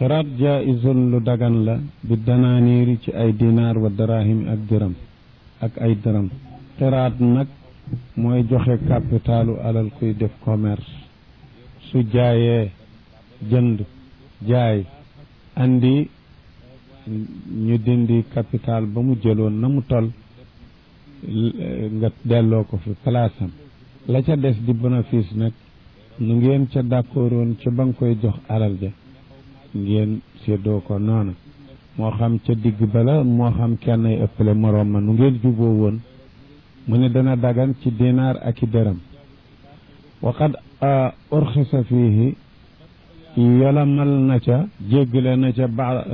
xiraat jaaisun lu dagan la bi danaaniiri ci ay dinaar wa darahim ak dërëm ak ay dërëm xiraat nag mooy joxe capitalu alal kuy def commerce su jaayee jënd jaay andi ñu dindi capital ba mu jëloon na mu tol nga delloo ko fi palaasam la ca des di bénéfice nag nu ngeen ca d'accordoon ca ba nga koy jox alal ja ngeen séddoo ko noona moo xam ca digg bala moo xam kenn ay ëppale moroom ma nu ngeen juboo woon mu ne dana dagan ci dinaar ak i dërëm waqad urxisa fiihi yolamal na ca jéggale na ca ba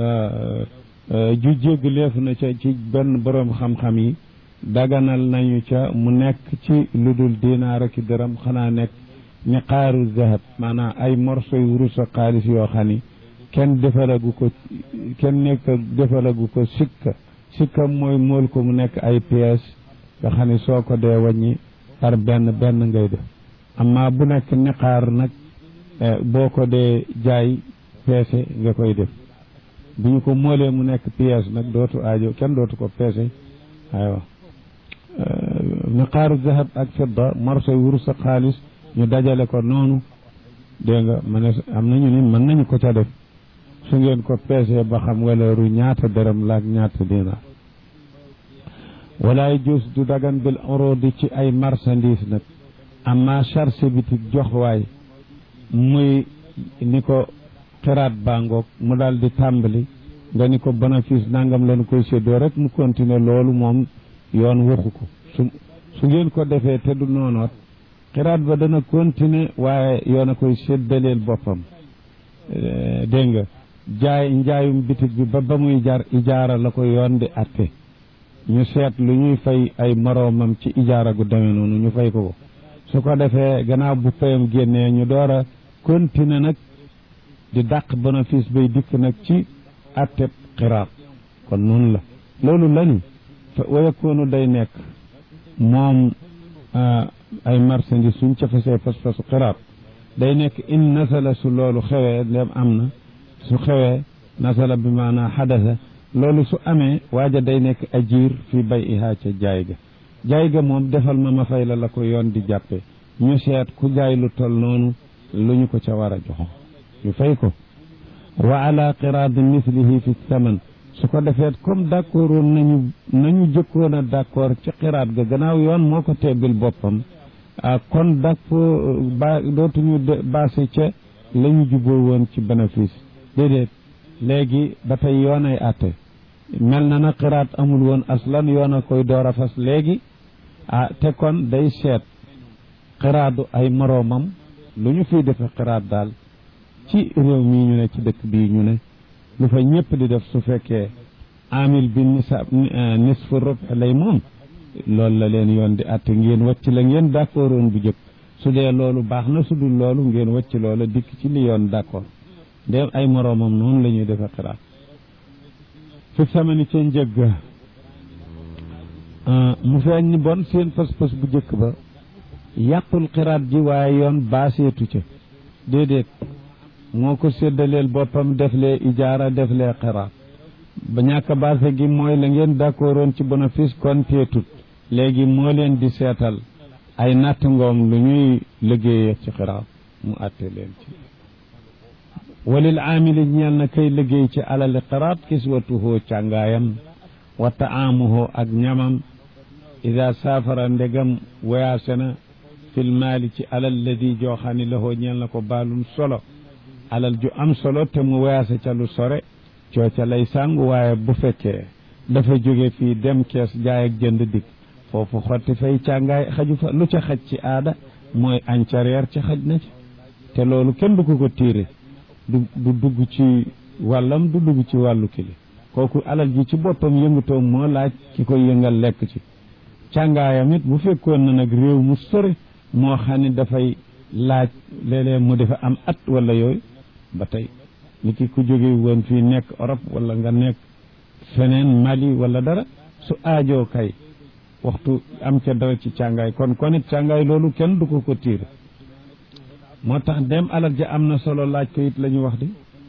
ju jéggaleef na ca ci benn boroom xam-xam yi daganal nañu ca mu nekk ci lu dul dinaar ak i dërëm xanaa nekk niqaaru zahab maanaam ay morso yu wurus ak xaalis yoo xam ni kenn defalagu ko kenn nekk defalagu ko sikka sikka mooy mool ko mu nekk ay pièces nga xam ne soo ko dee wàññi par benn benn ngay def amma bu nekk niqaar nag boo ko dee jaay peese nga koy def bu ñu ko moolee mu nekk pièce nag dootu aajo kenn dootu ko peese aywa niqaaru zahab ak fidda morsoy wurus ak xaalis ñu dajale ko noonu dégg nga ma ne am nañu ni mën nañu ko ca def su ngeen ko peesee ba xam waleeru ñaata dërëm laak ñaata dinaar walaay juus du dagan bil urudi ci ay marchandise nag amma charge bitik jox waay muy ni ko xiraat bangoog mu daal di tàmbali nga ni ko bénéfice nangam lañu koy séddoo rek mu continuer loolu moom yoon waxu ko su su ngeen ko defee te du noonoot xiraat ba dana continuer waaye yoon a koy séddaleel boppam dégg nga jaay njaayum bitig bi ba ba muy jar ijaara la ko yoon di atte ñu seet lu ñuy fay ay moroomam ci ijaara gu demee noonu ñu fay ko ko su ko defee gannaaw bu payam génnee ñu door a continuer nag di dàq bénéfice bay dikk nag ci atteb xiraat kon noonu la loolu lañu fa wayakoonu day nekk moom ay marchandise suñ ca fasee fas-fasu xiraat day nekk in nasala su loolu xewee ndem am na su xewee nasala bi maanaa xadasa loolu su amee waaja day nekk ajiir fi bay ihaa ca jaay ga jaay ga moom defal ma ma fay la la ko yoon di jàppe ñu seet ku jaay lu tol noonu lu ñu ko ca war a joxo ñu fay ko wa ala qiraadi mislihi fi saman su ko defeet comme d'accord woon nañu nañu jëkkoon a d'accord ci xiraat ga gannaaw yoon moo ko teggal boppam kon d'accord ba dootuñu baase ca la ñu juboo woon ci bénéfice déedéet léegi ba tey yoon ay àtte mel na na xiraat amul woon aslan yoon a koy door a fas léegi ah te kon day seet xiraatu ay moroomam lu ñu fiy defe xiraat daal ci réew mii ñu ne ci dëkk bii ñu ne lu fa ñëpp di def su fekkee amil bi nisab nisfu rub lay moom loolu la leen yoon di àtte ngeen wàcc la ngeen d'accord woon bu jëkk su dee loolu baax na su dul loolu ngeen wàcc loola dikk ci li yoon d'accord ndéem ay moroomam noonu la ñuy defe xiraat fi samani ca njëgg mu feeñ ni bon seen pas-pas bu jëkk ba yàqul xiraat ji waaye yoon baaseetu ca déedéet moo ko séddaleel boppam def lee ijaara def lee xiraat ba ñàkk baase gi mooy la ngeen d'accordoon ci bénéfice kon teetut léegi moo leen di seetal ay natt ngoom lu ñuy liggéeyee ci xiraat mu àtte leen ci walil aamili ñeel na kay liggéey ci alali xiraat kiswatuhoo càngaayam wa taamuhoo ak ñamam ida saafara ndegam voyage na fil maali ci alal ladi joo xam ne lahoo ñeel na ko baalum solo alal ju am solo te mu voyage ca lu sore cooca lay sàngu waaye bu fekkee dafa jóge fii dem kees jaay ak jënd dikk foofu xotti fay càngaay xaju fa lu ca xaj ci aada mooy añ ca reer ca xaj na ci te loolu kenn du ko ko tiire du du dugg ci wàllam du dugg ci wàllu kili kooku alal ji ci boppam yëngutoom moo laaj ki koy yëngal lekk ci càngaayam it bu fekkoon na nag réew mu sori moo xam ne dafay laaj léeg-léeg mu dafa am at wala yooyu ba tey ni ki ku jóge woon fii nekk Europe wala nga nekk feneen Mali wala dara su aajoo kay waxtu am ca dara ci càngaay kon kon it càngaay loolu kenn du ko ko tiir moo tax dem alal ja am na solo laaj ko it la ñu wax di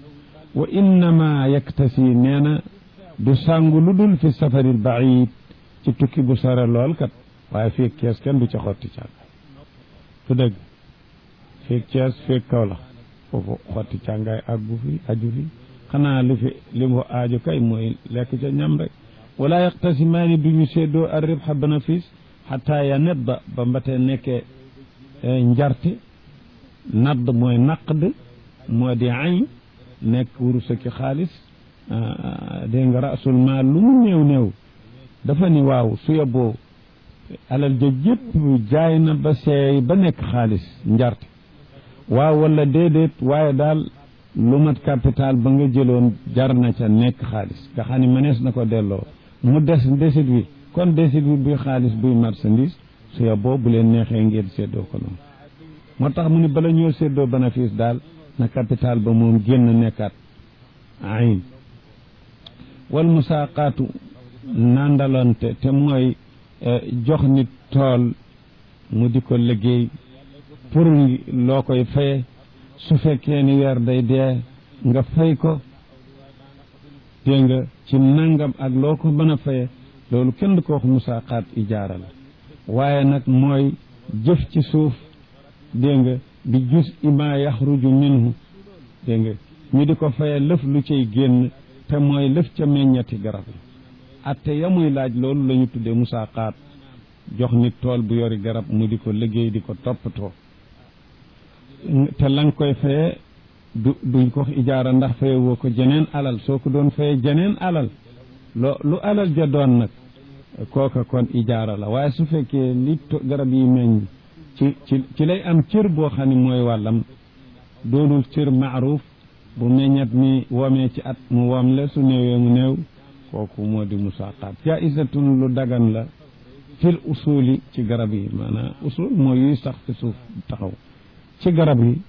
wa innama yaktasi nee na du sàngu lu dul fi safaril baid ci tukki bu sore lool kat waaye fii kees kenn du ca xotti càngaay su dëgg fii kees fii kaw la foofu xotti càngaay àggu fi aju fi xanaa li fi li mu aaju kay mooy lekk ca ñam rek wala yaqtasimaani duñu séddoo ar ribha bénéfice xataa ya nedda ba mbate nekkee njarte nadd mooy naqd moo di ayn nekk wurus ki xaalis dégg nga rasul maal lu mu néew néew dafa ni waaw su yóbboo alal ja jëpp jaay na ba seey ba nekk xaalis njarte waaw wala déedéet waaye daal lu mat capital ba nga jëloon jar na ca nekk xaalis nga xam ne mënees na ko delloo mu des desit wi kon desit wi buy xaalis buy marchandise su yóbboo bu leen neexee ngeen séddoo ko noonu moo tax mu ni bala ñoo séddoo bénéfice daal na capital ba moom génn nekkaat ayn wal musaaqaatu nandalante te mooy jox nit tool mu di ko liggéey pour loo koy faye su fekkee ni weer day dee nga fay ko dégg nga ci nangam ak loo ko mën a faye loolu kenn du ko wax musaaqaat ijaara la waaye nag mooy jëf ci suuf dégg nga bi jus ima yaxruju minhu dégg nga ñu di ko faye lëf lu cay génn te mooy lëf ca meññati garab yi atte ya muy laaj loolu la ñu tuddee musaaqaat jox nit tool bu yori garab mu di ko liggéey di ko toppatoo te la nga koy faye du duñ ko ijaara ndax faye woo ko jeneen alal soo ko doon faye jeneen alal loo lu alal ja doon nag kooka kon ijaara la waaye su fekkee li garab yi meññ ci ci ci lay am cër boo xam ne mooy wàllam doonul cër maaruf bu meññat mi womee ci at mu wom le su néewee mu néew kooku moo di musaaqaat jaisatun lu dagan la fil usuli ci garab yi maanaam usul mooy yuy sax fi suuf taxaw ci garab yi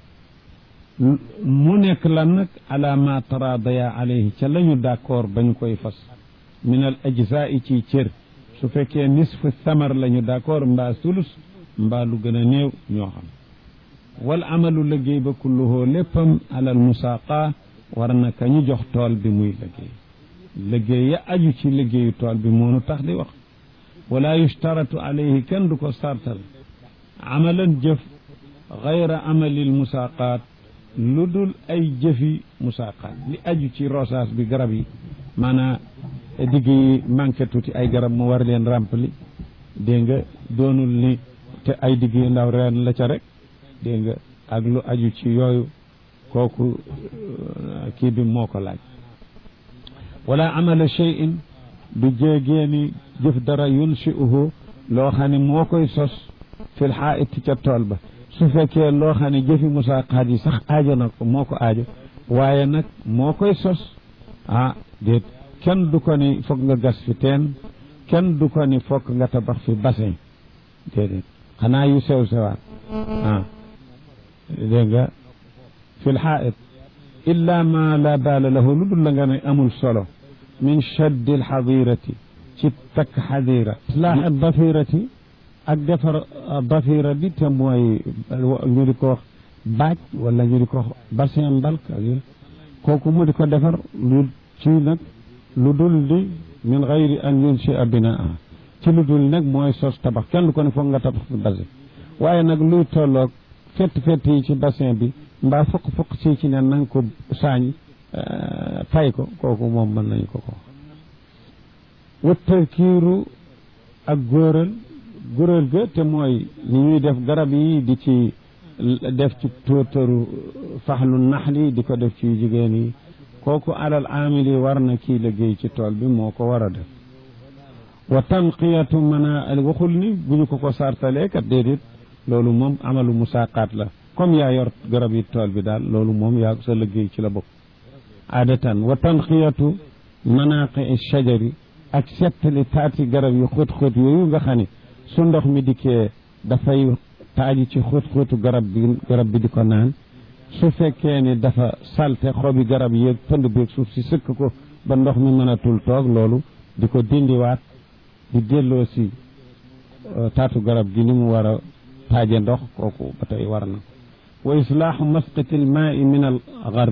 mu nekk lan nag ala ma taradaya alayhi ca la ñu d'accord ba ñu koy fas min al ajzaa ci cër su fekkee nisfu samar la ñu d'accord mbaa sulus mbaa lu gën a néew ñoo xam wal amalu liggéey ba kulluhoo léppam alal musaaqa war na ka ñu jox tool bi muy liggéey liggéey ya aju ci liggéeyu tool bi moonu tax di wax wala yushtaratu alayhi kenn du ko sartal amalan jëf gayra amalil musaaqaat lu dul ay jëfi musaaqaat li aju ci rosaas bi garab yi maanaa digg yi manqué tuuti ay garab mu war leen rempli dégg nga doonul ni te ay digg yu ndaw reen la ca rek dégg nga ak lu aju ci yooyu kooku kii bi moo ko laaj wala amala cheyin du jéegeeni jëf dara yunshi'uhu loo xam ne moo koy sos fil xaa'iti ca tool ba su fekkee loo xam ne jëfi musaaqaat yi sax aajo na ko moo ko aajo waaye nag moo koy sos ah déet kenn du ko ni foog nga gas fi teen kenn du ko ni fokk nga tabax fi bassin déedéet xanaa yu sew sewaat ah dégg nga fil xaa'it illa ma la baala lahu lu dul la nga ne amul solo min shaddi alxadirati ci takk xadira islaax dafirati ak defar dafira bi te mooy ñu di ko wax baaj wala ñu di ko wax bassin mbalk ak kooku mu di ko defar lu ci nag lu dul di min gayri an yunshia binaa ci lu dul nag mooy sos tabax kenn du ko ne foog nga tabax fi bassin waaye nag luy tolloog fett fett yi ci bassin bi mbaa fukk fukk ci ci ne nanga ko saañ fay ko kooku moom mën nañu ko ko wa tarkiiru ak góoral góoral ga te mooy ni ñuy def garab yi di ci def ci tóotaru faxlu naxli di ko def ci jigéen yi kooku alal aamil yi war na kii liggéey ci tool bi moo ko war a def wa tanqiyatu mana waxul ni bu ñu ko ko sartalee kat déedéet loolu moom amalu musaaqaat la comme yaa yor garab yi tool bi daal loolu moom yaa sa liggéey ci la bokk aadatan wa tanqiyatu manaqi shajari ak settali taati garab yi xóot-xóot yooyu nga xam ne su ndox mi dikkee dafay taaji ci xóot-xóotu garab bi garab bi di ko naan su fekkee ni dafa salte xobi garab yi pënd beeg suuf si sëkk ko ba ndox mi mënatul toog loolu di ko dindiwaat di delloo si taatu garab gi ni mu war a taaje ndox kooku ba tey war na wa islaaxu masqiti l maai min al garbi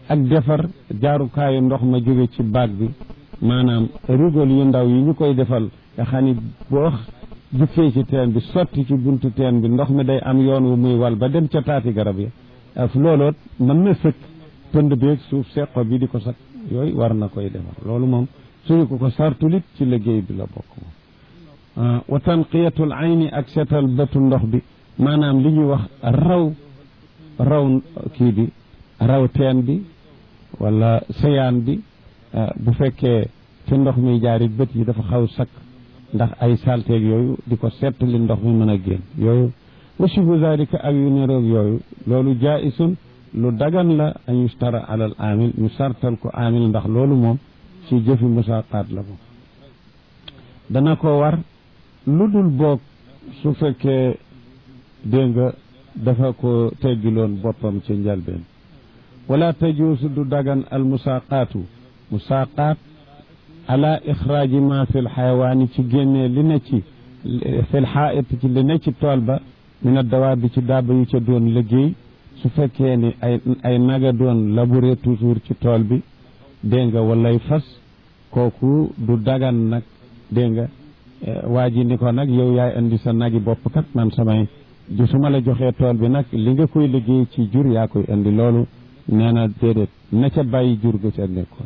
ak defar jaarukaayu ndox ma jóge ci baag bi maanaam rigol yu ndaw yi ñu koy defal nga xam ni boo jukkee ci teen bi sotti ci buntu teen bi ndox mi day am yoon wu muy wal ba dem ca taati garab yi af looloot mën na sëkk pënd beeg suuf seqo bi di ko sakk yooyu war na koy defar loolu moom suñu ko ko sartulit ci liggéey bi la bokk moom wa tanqiyatul ayni ak seetal bëtu ndox bi maanaam li ñuy wax raw raw kii bi raw teen bi wala seyaan bi bu fekkee fi ndox mi jaarit bët yi dafa xaw sakk ndax ay salteeg yooyu di ko seetali ndox mi mën a génn yooyu wa shibu zalika ak yu niroog yooyu loolu jaisun lu dagan la an yustara alal amil ñu sartal ko amil ndax loolu moom ci jëfi musaqaat la moom dana ko war lu dul boog su fekkee dégg nga dafa ko teggiloon boppam ci njalbeen wala tajuusu du dagan al musaqaatu musaqaat ala ixraaji ma fi lxayawaani ci génnee li ne ci fi lxaait ci li ne ci tool ba min a dawaa bi ci daaba yu ca doon liggéey su fekkee ni ay ay naga doon labouré toujours ci tool bi dégg nga walay fas kooku du dagan nag dégg nga waa ji ni ko nag yow yaay indi sa nagi bopp kat man samay ji su ma la joxee tool bi nag li nga koy liggéey ci jur yaa koy indi loolu nee na déedéet na ca bàyyi jur ga ca nekkoon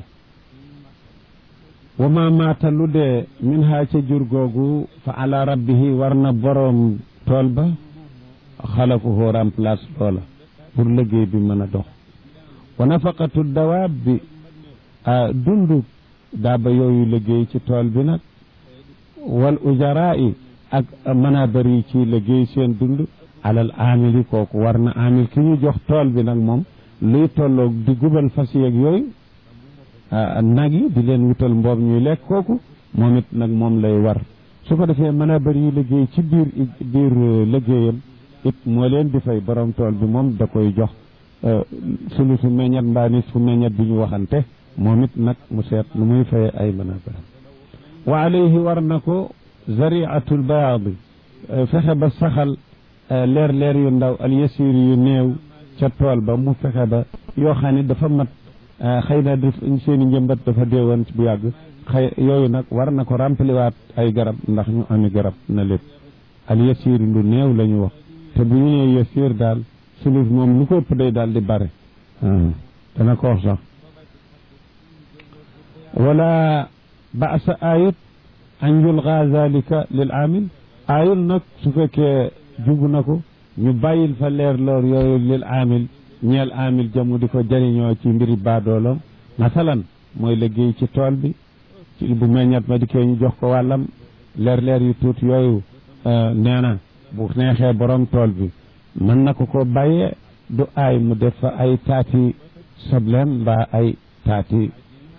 wa ma maata lu dee min ha ca jur googu fa ala rabbihi war na boroom tool ba xalafuhu remplace loola pour liggéey bi mën a dox wa nafaqatu dawaab bi dundu daaba yooyu liggéey ci tool bi nag wal ujaraa yi ak manabar yi ci liggéey seen dund alal amili kooku war na amil ki ñu jox tool bi nag moom luy tolloog di gubal fas yeeg yooyu nag yi di leen wutal mboob ñuy lekk kooku moom it nag moom lay war su ko defee manabar yi liggéey ci biir biir liggéeyam it moo leen di fay borom tool bi moom da koy jox sulu su meññat mbaa nit fu meññat bi ñu waxante moom it nag mu seet lu muy faye ay manabar wa alayhi war na ko zariatul bayaadi fexe ba saxal leer leer yu ndaw al yasir yu néew ca tool ba mu fexe ba yoo xam ne dafa mat xëy na def seen i njëmbat dafa deewoon bu yàgg xëy yooyu nag war na ko rempaliwaat ay garab ndax ñu ami garab na lépp al yasir lu néew la ñu wax te bu ñu nee yasir daal sulus moom lu ko ëpp day daal di bare dana ko wax sax wala baasa ayut an yulga zalika lil amil ayul nag su fekkee jugu na ko ñu bàyyil fa leer loor yooyu lil amil ñeel amil jamu di ko jëriñoo ci mbiri baadoolam masalan mooy liggéey ci tool bi ci bu meññat ma di kee ñu jox ko wàllam leer leer yu tuuti yooyu nee na bu neexee borom tool bi mën na ko ko bàyyee du aay mu def fa ay taati sobleem mbaa ay taati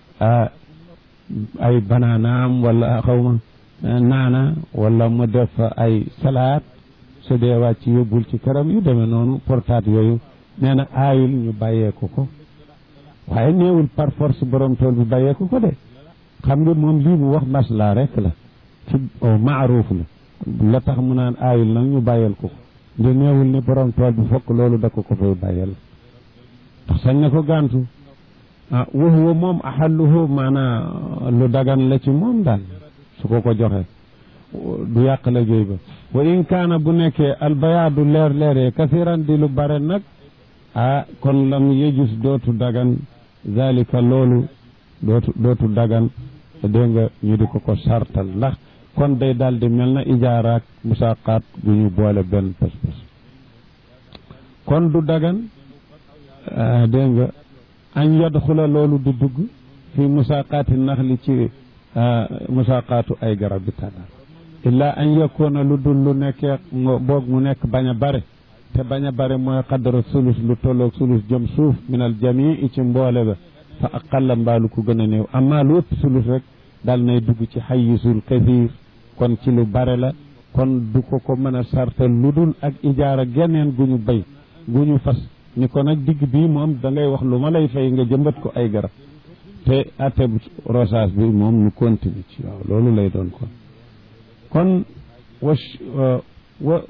ay banaanaam wala xawma naana wala mu def fa ay salaat su dee wàcc yóbbul ci këram yu demee noonu portaat yooyu nee na aayul ñu bàyyeeku ko waaye néewul par force borom tool bi bàyyeeku ko de xam nga moom lii mu wax maslaa rek la ci maaruuf la la tax mu naan aayul nag ñu bàyyeel ko ko nde néewul ni borom tool bi fokk loolu da ko ko fay bàyyeel ndax sañ na ko gàntu ah wa huwa moom axalluhu maanaa lu dagan la ci moom daal su ko ko joxe du yàq liggéey ba wa in kaana bu nekkee albayaadu leer leeree kasiran di lu bare nag ah kon lam yejus dootu dagan zalika loolu dootu dootu dagan dégg nga ñu di ko ko sartal ndax kon day daal di mel na ijaaraak musaqaat gu ñu boole benn pas-pas kon du dagan dégg nga añ yadxula loolu du dugg fi musaqaati naxli ci musaqaatu ay garab bi tànnar illaa an yakuna lu dul lu nekkee boog mu nekk bañ a bare te bañ a bare mooy xadara sulus lu tolloog sulus jëm suuf min al jamii ci mboole ba fa aqalla mbaalu ko gën a néew amma lu ëpp sulus rek dal nay dugg ci xayisul kathir kon ci lu bare la kon du ko ko mën a sartal lu dul ak ijaara geneen gu ñu bay gu ñu fas ni ko nag digg bii moom da ngay wax lu ma lay fay nga jëmbat ko ay garab te ateb rosage bi moom ñu continue ci waaw loolu lay doon kon kon wa wa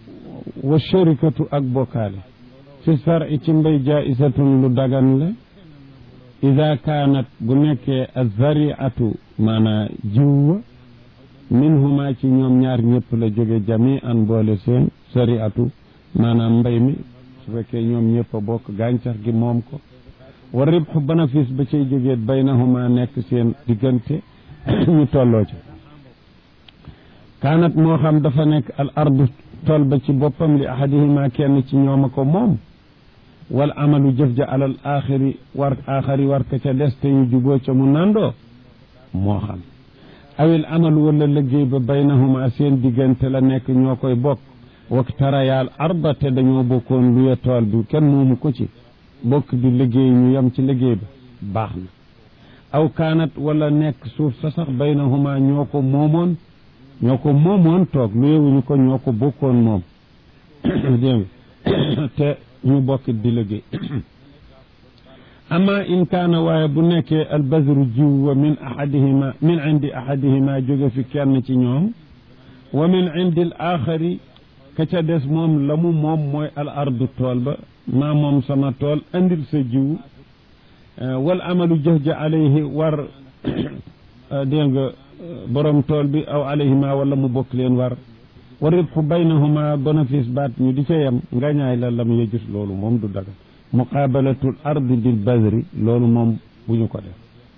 wa sharikatu ak bokkaale fi sari ci mbay jaisatun lu dagan la ida kaanat bu nekkee azariatu maanaa jiw minhuma ci ñoom ñaar ñëpp la jóge jami an boole seen sariatu maanaam mbay mi su fekkee ñoom ñëpp a bokk gàncax gi moom ko wa ribxu bénéfice ba cay jógee baynahuma nekk seen diggante ñu tolloo ci kaanat moo xam dafa nekk al ardu tool ba ci boppam li ahadihima kenn ci ñoom a ko moom wal amalu jëf ja alal axiri war axari war ka ca des te ñu juboo ca mu nandoo moo xam awil amalu wala liggéey ba baynahuma seen diggante la nekk ñoo koy bokk waktarayaal arda te dañoo bokkoon luye tool bi kenn moomu ko ci bokk di liggéey ñu yem ci liggéey ba baax na aw kaanat wala nekk suuf sa sax baynahuma ñoo ko moomoon ñoo ko moomoon toog luyewuñu ko ñoo ko bokkoon moom dégg te ñu bokk di liggéey ama in kaana waaye bu nekkee albazru jiw wa min ahadihima min indi ahadihima jóge fi kenn ci ñoom wa min indi al axari ka ca des moom la mu moom mooy al ardu tool ba maa moom sama tool andil sa jiw wal amalu jëf ja alayhi war dégg nga borom tool bi aw alayhima wala mu bokk leen war wa ribxu baynahuma bénéfice baat ñu di ca yem ngañaay la lam yejus loolu moom du dagal muqabalatul ardi bil bazri loolu moom bu ñu ko def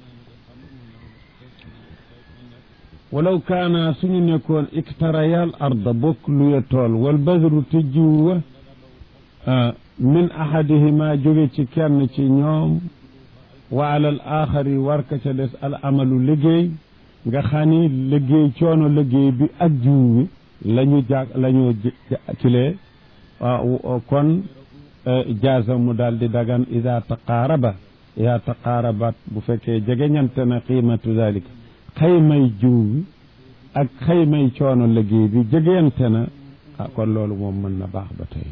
walaw kaana suñu nekkoon iktarayal arda bokk luye tool wal bazru te jiw wa min ahadihima jóge ci kenn ci ñoom wa alal axari war ka ca des al amalu liggéey nga xam ni liggéey coono liggéey bi ak jiw bi la ñu jàg la ñu kilee kon jaaza mu daal di dagan ida taqaaraba ida taqaarabat bu fekkee jegeñante na qiimatu dalika xaymay jiw bi ak xaymay coono liggéey bi jegeyante na ah kon loolu moom mën na baax ba tey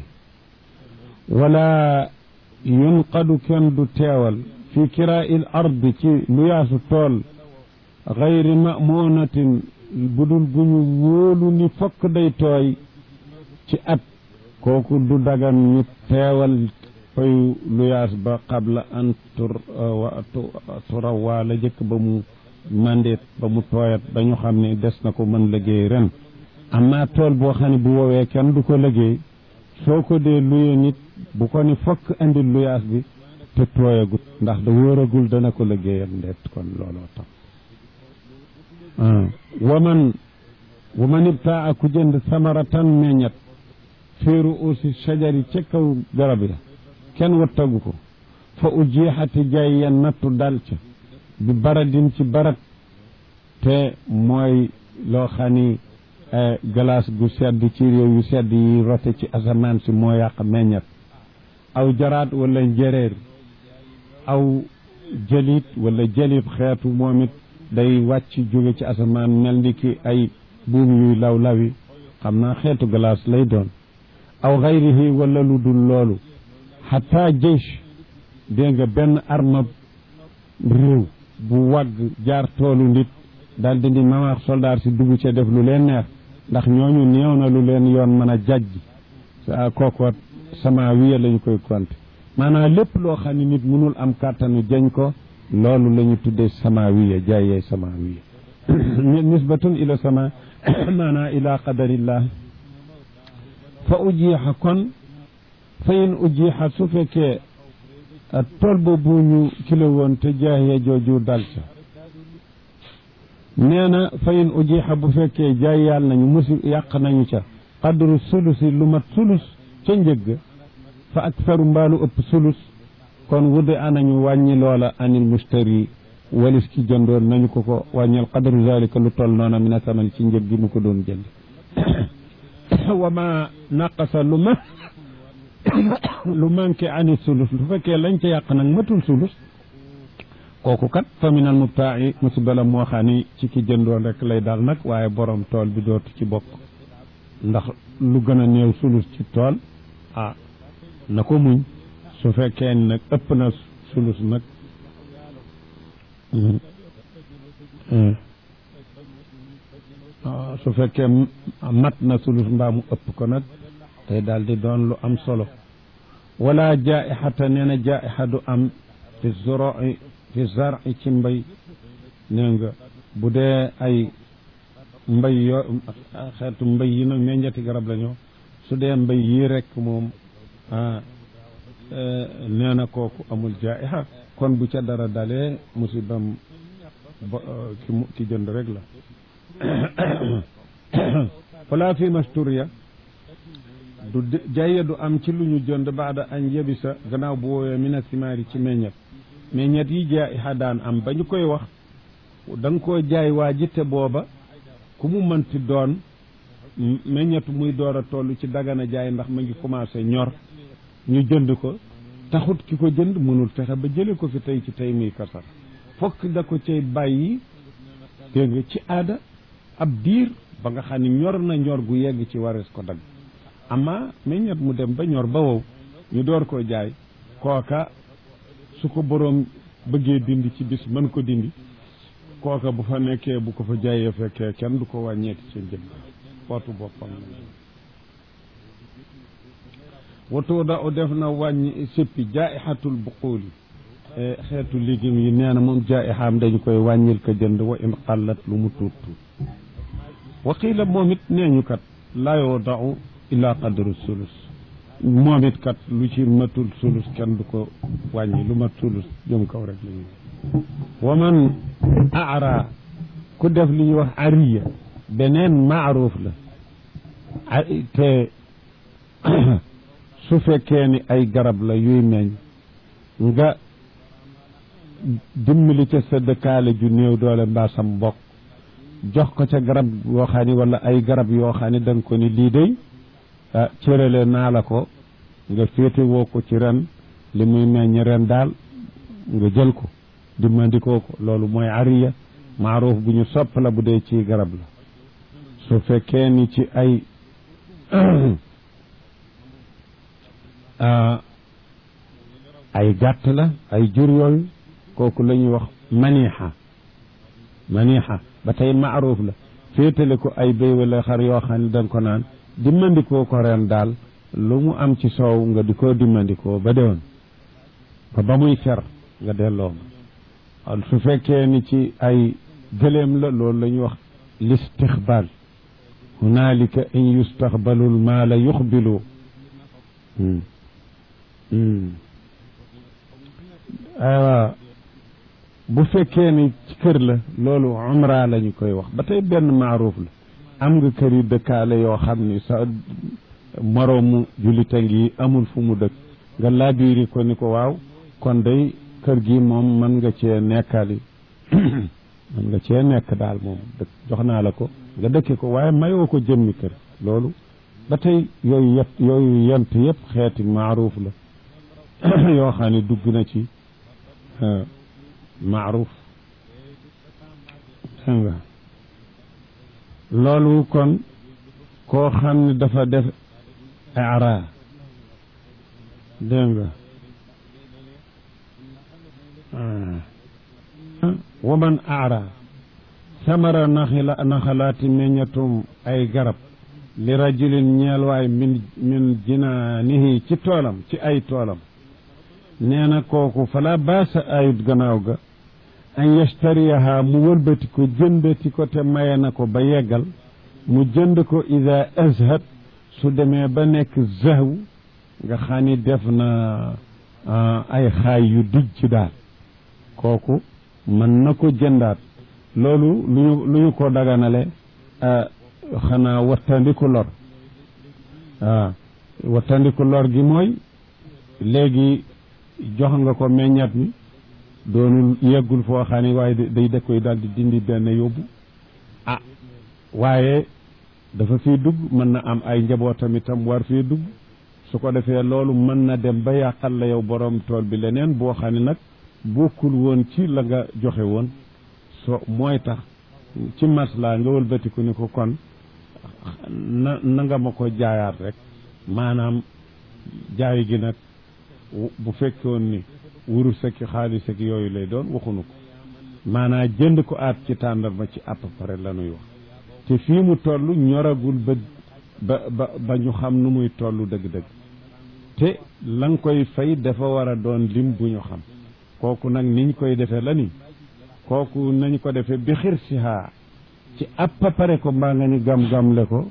wala yunqadu kenn du teewal fi kiraa'il ard ci lu yaasu tool gayri mamunatin budul gu ñu wóolu ni fokk day tooy ci at kooku du dagan ñu teewal fayu luyaas ba qabla an tur turawaa la jëkk ba mu mandeet ba mu tooyat ba ñu xam ne des na ko mën liggéey ren amma tool boo xam ne bu woowee kenn du ko liggéey soo ko dee luye nit bu ko ni fokk indi luyaas bi te tooyagut ndax da wóoragul dana ko liggéeyal ndeet kon looloo tax waman waman ibtaa ku jënd samaratan meññat féeru aussi sajari ca kaw garab ya kenn wattagu ko fa ujiixati jaay ya nattu dal ca bi baradin ci barat te mooy loo xam ni glace gu sedd ci réew yu sedd yi rote ci asamaan si moo yàq meññat aw jaraat wala njéréer aw jëlit wala jëlit xeetu moom it day wàcc jóge ci asamaan mel ni ki ay buum yuy law lawi xam naa xeetu glace lay doon aw xayrihi wala lu dul loolu xataa jësh dégg nga benn arma réew bu wagg jaar toolu nit daal di ni mamaax soldaar si dugg ca def lu leen neex ndax ñooñu néew na lu leen yoon mën a jajj sa kookoot sama wiya lañu koy compter maanaam lépp loo xam ne nit mënul am kàttanu jañ ko loolu la ñu tuddee sama wiya jaayee sama wiya nisbatun ila sama maanaam ila qadarillah fa ujiixa kon fa in ujiixa su fekkee tool boobu ñu kilo woon te jaayee jooju dal ca nee na fa in ujiixa bu fekkee jaay yàlla nañu musi yàq nañu ca qadru sulusi lu mat sulus ca njëgg fa aktaru mbaalu ëpp sulus kon wudde anañu wàññi loola anil mustari walis ki jëndoon nañu ko ko wàññil qadru zalika lu toll noona min asaman ci njëg gi mu ko doon jënd wa ma naqasa lu ma lu manqué ani sulus lu fekkee lañ ca yàq nag matul sulus kooku kat fa min al mubtaa'i musiba la moo xam ni ci ki jëndoon rek lay dal nag waaye borom tool bi dootu ci bokk ndax lu gën a néew sulus ci tool ah na ko muñ su fekkee ni nag ëpp na sulus nag su fekkee mat na sulus mbaa mu ëpp ko nag tey daal di doon lu am solo wala jaihata nee na jaiha du am fi zuroi fi zar'i ci mbay nee nga bu dee ay mbay yoo xeetu mbay yi nag meññeeti garab la ñoo su dee mbay yii rek moom nee na kooku amul jaa'iha kon bu ca dara dalee musibam ba ki mu ki jënd rek la falaa fi masturiya du jaye du am ci lu ñu jënd baada añ yebisa gannaaw bu woowee mina simaari ci meññet meññet yi jaa'iha daan am ba ñu koy wax da nga koo jaay waa ji te booba ku mu mënti doon meññetu muy door a toll ci dagana jaay ndax ma ngi commencé ñor ñu jënd ko taxut ki ko jënd mënul fexe ba jële ko fi tey ci tey muy kasar fokk da ko cay bàyyi dégg nga ci aada ab diir ba nga xam ne ñor na ñor gu yegg ci warees ko dagg ama meññet mu dem ba ñor ba wow ñu door koo jaay kooka su ko boroom bëggee dindi ci bis mën ko dindi kooka bu fa nekkee bu ko fa jaayee fekkee kenn du ko wàññeeti ci njëg pootu boppam watoo da o def na wàññi séppi jaaixatul buquuli xeetu légumes yi nee na moom jaaixaam dañu koy wàññil ko jënd wa in xallat lu mu tuut tuut waqiila moom it nee ñu kat laa yoo dau illa qadru sulus moom it kat lu ci matul sulus kenn du ko wàññi lu mat sulus jëm kaw rek la ñuy wa man aara ku def li ñuy wax ariya beneen maaruuf la te su fekkee ni ay garab la yuy meññ nga dimbali ca sa dëkkaale ju néew doole mbaa sam mbokk jox ko ca garab yoo xam ni wala ay garab yoo xam ni da nga ko ni lii day cërale naa la ko nga féete woo ko ci ren li muy meññ ren daal nga jël ko dimmandikoo ko loolu mooy ariya maaruuf bu ñu sopp la bu dee ci garab la su fekkee ni ci ay ay gàtt la ay jur yooyu kooku la ñuy wax maniixa maniixa ba tey maaruuf la féetale ko ay béy wala xar yoo xam ne danga ko naan dimmandikoo ko ren daal lu mu am ci soow nga di ko dimmandikoo ba déwén ba ba muy fer nga delloo ma su fekkee ni ci ay gëléem la loolu la ñuy wax listixbaal hunaalika in yustaxbalu lmaala yuxbilu aywa bu fekkee ni ci kër la loolu umra la ñu koy wax ba tey benn maaruuf la am nga kër yi dëkkaale yoo xam ni sa moroomu jullita ngi amul fu mu dëkk nga laabiiri ko ni ko waaw kon day kër gi moom mën nga cee nekkali mën nga cee nekk daal moom dëkk jox naa la ko nga dëkke ko waaye mayoo ko jëmmi kër loolu ba tey yooyu yëpp yooyu yent yëpp xeeti maaruuf la yoo xam ne dugg na ci maaruuf dégg nga loolu kon koo xam ne dafa def ara dégg nga waman aara samara naxila naxalaati meññatum ay garab li rajulin ñeel waay min min jinaanihi ci toolam ci ay toolam nee na kooku fala baasa ayut gannaaw ga an yashtariyaha mu wëlbati ko jëndati ko te maye na ko ba yeggal mu jënd ko ida azhat su demee ba nekk zahw nga xam ni def na ay xaay yu dijj daal kooku mën na ko jëndaat loolu lu ñu lu ñu ko daganale xanaa wattandiku lor waaw wattandiku lor gi mooy léegi jox nga ko meññat mi doonul yeggul foo xam ne waaye day da koy daal di dindi benn yóbbu ah waaye dafa fii dugg mën na am ay njabootam itam war fii dugg su ko defee loolu mën na dem ba yàqal la yow borom tool bi leneen boo xam ne nag bokkul woon ci la nga joxe woon so mooy tax ci maslaa nga wëlbatiku ni ko kon na na nga ma ko jaayaat rek maanaam jaay gi nag bu fekkoon ni wurus ak xaalis ak yooyu lay doon waxunu ko maanaam jënd ko aat ci tàndarma ci à peu près la nuy wax te fii mu toll ñoragul ba ba ba ba ñu xam nu muy toll dëgg-dëgg te la nga koy fay dafa war a doon lim bu ñu xam kooku nag niñ koy defee la ni kooku nañ ko defee bi xir sihaa ci appa pare ko mbaa nga ni gam-gamle ko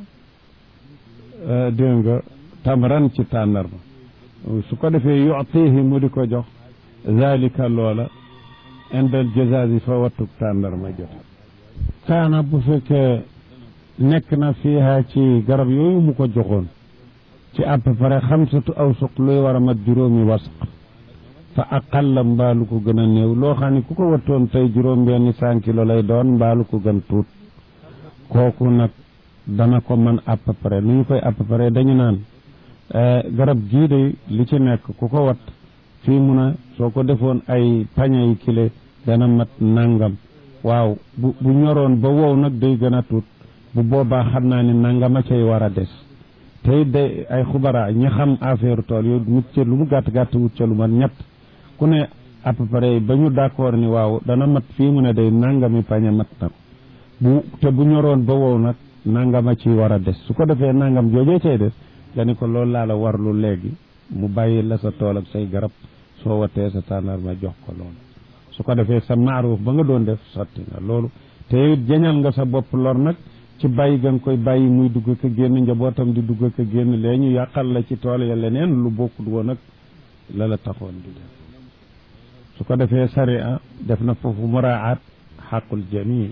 dégg nga tamran ci tàndarma su ko defee yu'tihi mu di ko jox zalika loola indal jazazi fa wattug tàndarma jot kaana bu fekkee nekk na fiiha ci garab yooyu mu ko joxoon ci à peu près xamsatu awsuq luy war a mat juróomi wasq fa aqalla mbaalu ko gën a néew loo xam ne ku ko wattoon tey juróom benni cent kilo lay doon mbaalu ko gën tuut kooku nag dana ko mën à peu près nu ñu koy à peu près dañu naan garab gii de li ci nekk ku ko wat fii mun a soo ko defoon ay pañe yi kile dana mat nangam waaw bu bu ñoroon ba wow nag day gën a tuut bu boobaa xam naa ne nangama cay war a des tey day ay xubara ñi xam affaire tool yooyu wut ca lu mu gàtt gàtt wut ca lu mat ñett ku ne à peu près ba ñu d'accord ni waaw dana mat fii mu ne day nangami pañe mat na bu te bu ñoroon ba wow nag nangama ci war a des su ko defee nangam joojee cay des nga ni ko loolu laa la warlu léegi mu bàyyi la sa tool ak say garab soo watee sa tànnar ma jox ko loolu su ko defee sa maaruuf ba nga doon def sotti nga loolu te it jañal nga sa bopp lor nag ci bàyyi ga nga koy bàyyi muy dugg ko génn njabootam di dugg ko génn lee ñu yàqal la ci tool ya leneen lu bokkut woon ak la la taxoon di def su ko defee sariya def na foofu muraat xaqul jami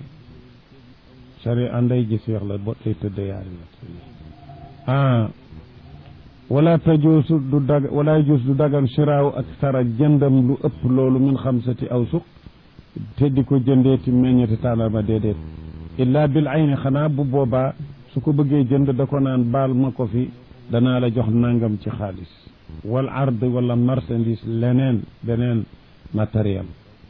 sariya nday gis weex la bo tey tëdd yaari la ah wala tajuusu du dag wala yajuus du dagan shiraaw ak sara jëndam lu ëpp loolu min xamsati awsuq te di ko jëndeeti meññeti tàndarma déedéet illa bil ayni xanaa bu boobaa su ko bëggee jënd da ko naan baal ma ko fi danaa la jox nangam ci xaalis wal ard wala marchandise leneen beneen matériel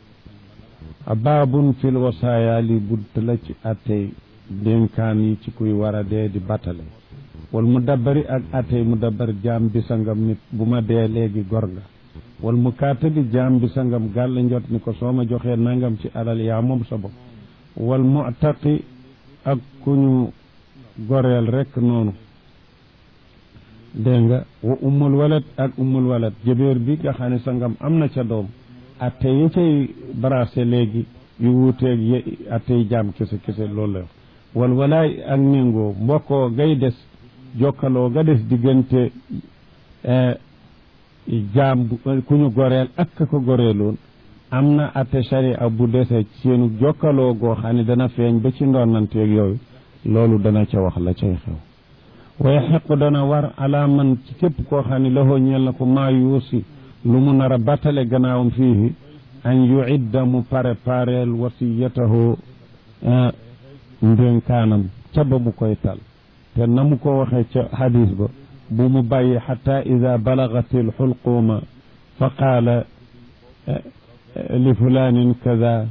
baabun fil wasaaya li bunt la ci attey dénkaan yi ci kuy war a dee di battale wal mu dabbari ak attey mu dabbar jaam bi sangam nit bu ma dee léegi gor nga wal mu kaatabi jaam bi sangam gàll njot ni ko soo ma joxee nangam ci alal yaa moom sa bopp wal mu'taqi ak ku ñu goreel rekk noonu dégg nga wa ummul walat ak ummul walat jëbeer bi nga xam ne sangam am na ca doom atte yi cay brasé léegi yu wuuteeg ye attey jaam kese kese loolu la wal walaay ak méngoo mbokkoo gay des jokkaloo ga des diggante jaam ku ñu goreel ak ka ko goreeloon am na atte sharia bu dese seenu jokkaloo goo xam ne dana feeñ ba ci ndonnanteeg yooyu loolu dana ca wax la cay xew waaye xequ dana war ala man ci képp koo xam ne loxoo ñeel na ko maa yuusi lu mu nar a battale gannaawam fii an yuidda mu pare pareel wasiyatahu ndénkaanam ca ba mu koy tal te na mu ko waxee ca hadis ba bu mu bàyyi xata ida balagati alxulquuma fa qaala li fulaanin kada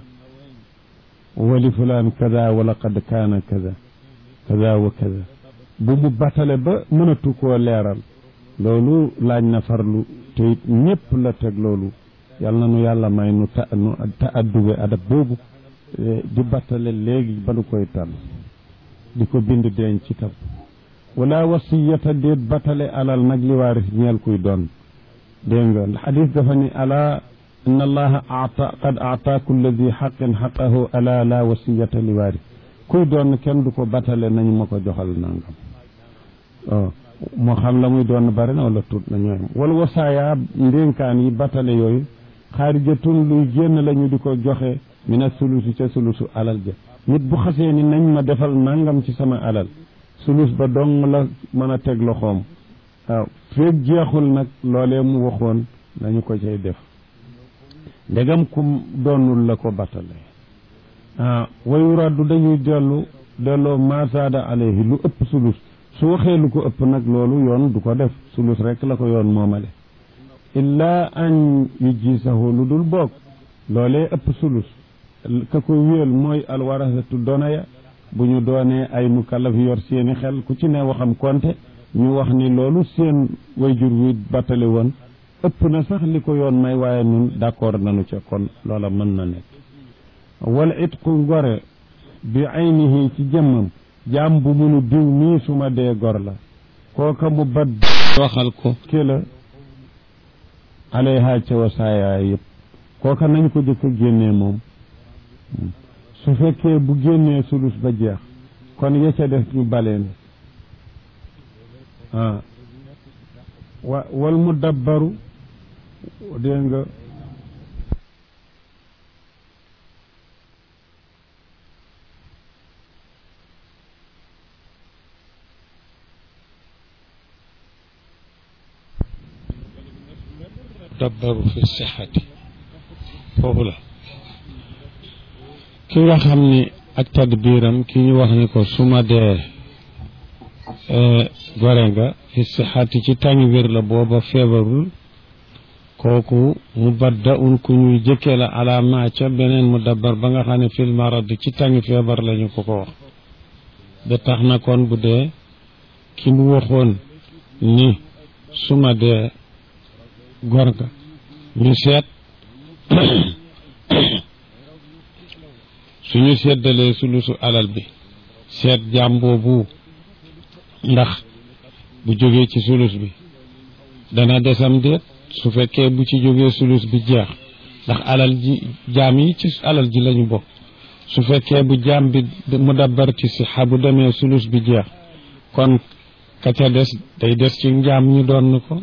wa li fulaan kada wa laqad kaana kada kada wa kada bu mu battale ba mënatu koo leeral loolu laaj na farlu te it ñëpp la teg loolu yal na nu yàlla may nu ta nu ta addube adab boobu di battale léegi ba nu koy tànn di ko bind denc ci tam wala wasiyata déet battale alal nag li waaris ñeel kuy doon dégg nga xadis dafa ni ala inna allaha ata qad aata kulla di xaqin xaqahu ala la wasiyata li waaris kuy doon kenn du ko battale nañu ma ko joxal nangam waaw moo xam la muy doon bari na wala tuut na ñooyam wala wasaaya ndénkaan yi battale yooyu xaarijatun luy génn la ñu di ko joxe mina sulusi ca sulusu alal ja nit bu xasee ni nañ ma defal nangam ci sama alal sulus ba dong la mën a teg loxoom waaw feeg jeexul nag loolee mu waxoon nañu ko cay def ndegam kum doonul la ko battale ah wayu raddu dañuy dellu delloo maasaada alayhi lu ëpp sulus su waxee lu ko ëpp nag loolu yoon du ko def sulus rek la ko yoon moomale illaa an yu jiisahu lu dul boog loolee ëpp sulus ka ko wéel mooy alwarasatu donaya bu ñu doonee ay mukallaf yor seeni xel ku ci ne waxam konte ñu wax ni loolu seen wayjur wi battale woon ëpp na sax li ko yoon may waaye nun d'accord nanu ca kon loola mën na nekk wala it ku gore bi aynihi ci jëmmam jaam bu munu diw mii suma dee gor la kooka mu bat waxal ko ki la alayha ca wasaaya yëpp kooka nañ ko jëkk a génnee moom su fekkee bu génnee sulus ba jeex kon ya ca def ñu baleen ah wa wal mu dabbaru dégg nga dabbaru fi sixati foofu la ki nga xam ni ak tadbiiram ki ñu wax ni ko su ma dee gore nga fi sixati ci tàngi wér la booba feebarul kooku mu badda un ku ñuy jëkkee la alaama ca beneen mu dabbar ba nga xam ne fil marad ci tàngi feebar lañu ko ko wax ba tax na kon bu dee ki mu waxoon ni su ma dee gor nga ñu seet suñu seddalee sulusu alal bi seet jaam boobu ndax bu jógee ci sulus bi dana desam déet su fekkee bu ci jógee sulus bi jeex ndax alal ji jaam yi ci alal ji lañu bokk su fekkee bu jaam bi mu dabbar ci sixa bu demee sulus bi jeex kon ka ca des day des ci njaam ñu doon ko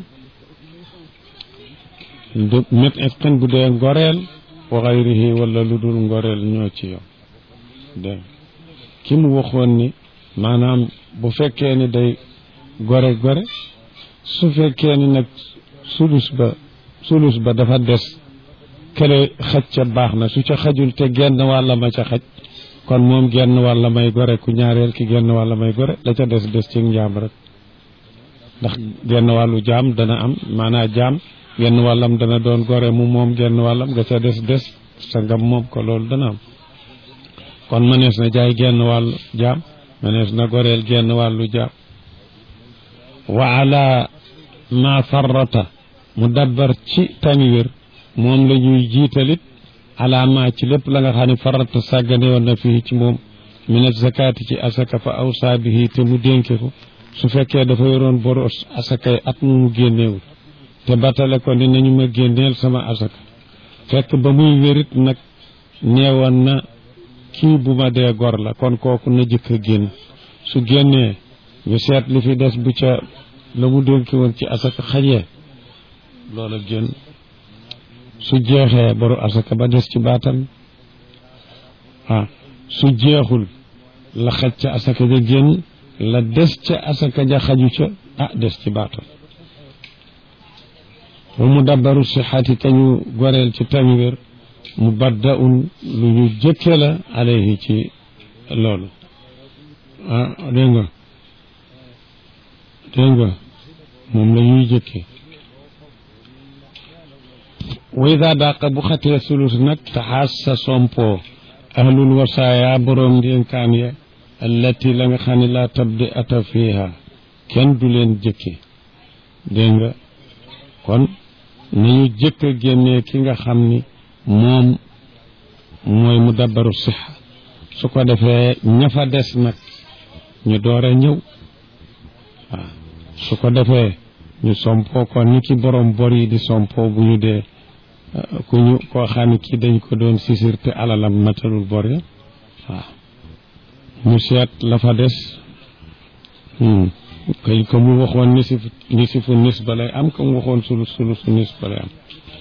mit itqin bu dee ngoreel wa xayrihi wala lu dul ngoreel ñoo ci yow dégg ki mu waxoon ni maanaam bu fekkee ni day gore gore su fekkee ni nag sulus ba sulus ba dafa des kële xaj ca baax na su ca xajul te genn wàlla ma ca xaj kon moom genn wàlla may gore ku ñaareel ki genn wàlla may gore la ca des des ci njaam rek ndax genn wàllu jaam dana am maanaa jaam genn wàllam dana doon gore mu moom genn wàllam nga ca des des sa ngam moom ko loolu dana am kon mënees na jaay genn wàllu jaam mënees na goreel genn wàllu jaam wa ala ma farrata mu dabbar ci tanwir moom la ñuy jiitalit ala ma ci lépp la nga xam ne farrata sàggane woon na fii ci moom minat zakaati ci asaka fa awsaa bihi te mu dénke ko su fekkee dafa yoroon boros asakay at mu mu génneewul te batale ko ni nañu ma génneel sama asaka fekk ba muy wérit nag neewoon na kii bu ma dee gor la kon kooku na jëkk a génn su génnee ñu seet li fi des bu ca la mu dénki woon ci asaka xajee loola génn su jeexee boru asaka ba des ci baatam ah su jeexul la xaj ca asaka ja génn la des ca asaka ja xaju ca ah des ci baatam wa mu dabbaru sixaati te ñu goreel ci tanwir mu badda un lu ñu jëkke la alayhi ci loolu ah dégg nga dégg nga moom la ñuy jëkke wa ida daqa bu xatee sulus nag taxaas sa sompo ahlul wasaaya boroom ndénkaan ya allati la nga xam ne laa tabdi ata fiiha kenn du leen jëkke dégg nga kon nañu jëkk a génnee ki nga xam ni moom mooy mu dabbaru sixa su ko defee ña fa des nag ñu door a ñëw waaw su ko defee ñu sompoo ko ni ki borom bor yi di sompoo bu ñu dee ku ñu koo xam ne kii dañ ko doon sisir te alalam matalul bor ya waaw ñu seet la fa des kay ko mu waxoon nisif nisifu nis ba lay am ko mu waxoon sulu sulu su nis ba lay am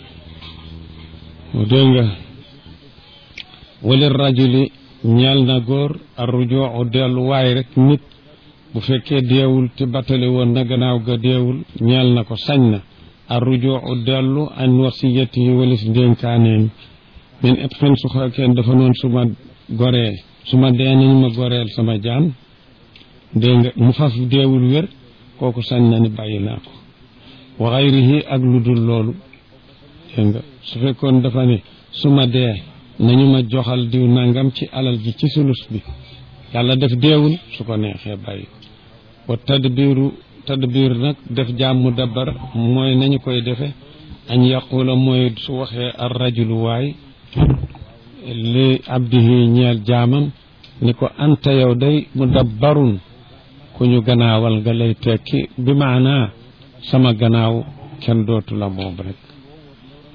dégg nga wali rajuli ñeel na góor arrujuu delluwaay rek nit bu fekkee deewul te battale woon na gannaaw ga deewul ñeel na ko sañ na arrujuu dellu an wasiyatihi walis ndénkaaneem min et fen su fekkee dafa noon su ma goree su ma dee nañ ma goreel sama jaam dégg nga mu faf deewul wér kooku sañ na ni bàyyi naa ko wa xayrihi ak lu dul loolu dégg nga su fekkoon dafa ne su ma dee nañu ma joxal diw nangam ci alal ji ci sulus bi yàlla def deewul su ko neexee bàyyi wa tadbiru tadbir nag def jaam mu dabbar mooy nañu koy defe añ yaqula mooy su waxee ar rajulu waay li abdihi ñeel jaamam ni ko anta yow day mu dabbarun ku ñu gannaawal nga lay tekki bi maanaa sama gannaaw kenn dootu la moom rek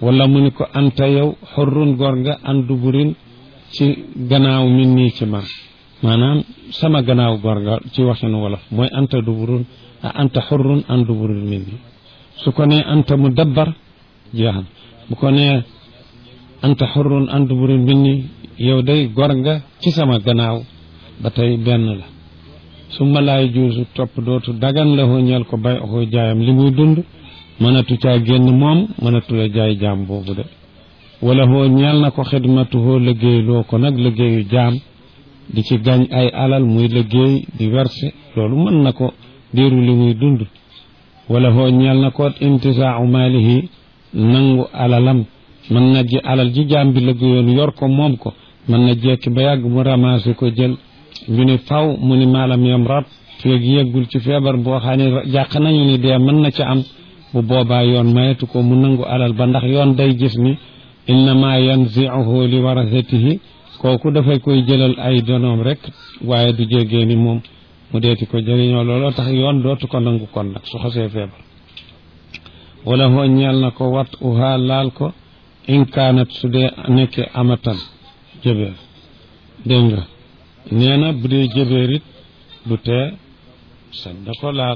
wala mu ni ko anta yow xurrun gor nga an duburin ci gannaaw min nii ci man maanaam sama gannaaw gor nga ci waxinu wolof mooy anta duburun a anta xurrun an duburin min nii su ko nee anta mu dabbar jeexam bu ko nee anta xurrun an duburin min nii yow day gor nga ci sama gannaaw ba tey benn la su ma laay juusu topp dootu dagan la ñeel ko bay oxoo jaayam li muy dund mënatu caa génn moom mënatu la jaay jaam boobu de wala hoo ñeel na ko xidmatuhoo liggéey loo ko nag liggéeyu jaam di ci gañ ay alal muy liggéey di verse loolu mën na ko diiru li muy dund wala hoo ñeel na ko intisaau maalihi nangu alalam mën na ji alal ji jaam bi liggéeyoon yor ko moom ko mën na jekki ba yàgg mu ramassé ko jël ñu ni faw mu ni maalam yam rab feeg yeggul ci feebar boo xam ne jàq nañu ni dee mën na ca am bu boobaa yoon mayetu ko mu nangu alal ba ndax yoon day gis ni innama yanziuhu li warasatihi kooku dafay koy jëlal ay donoom rek waaye du jégee ni moom mu deeti ko jëriñoo looloo tax yoon dootu ko nangu kon nag su xasee feebar wala hoo ñeel na ko wat uhaa laal ko in kaanat su dee nekkee amatan jëbeer dégg nga nee na bu dee jëbeer it du tee sañ da ko laal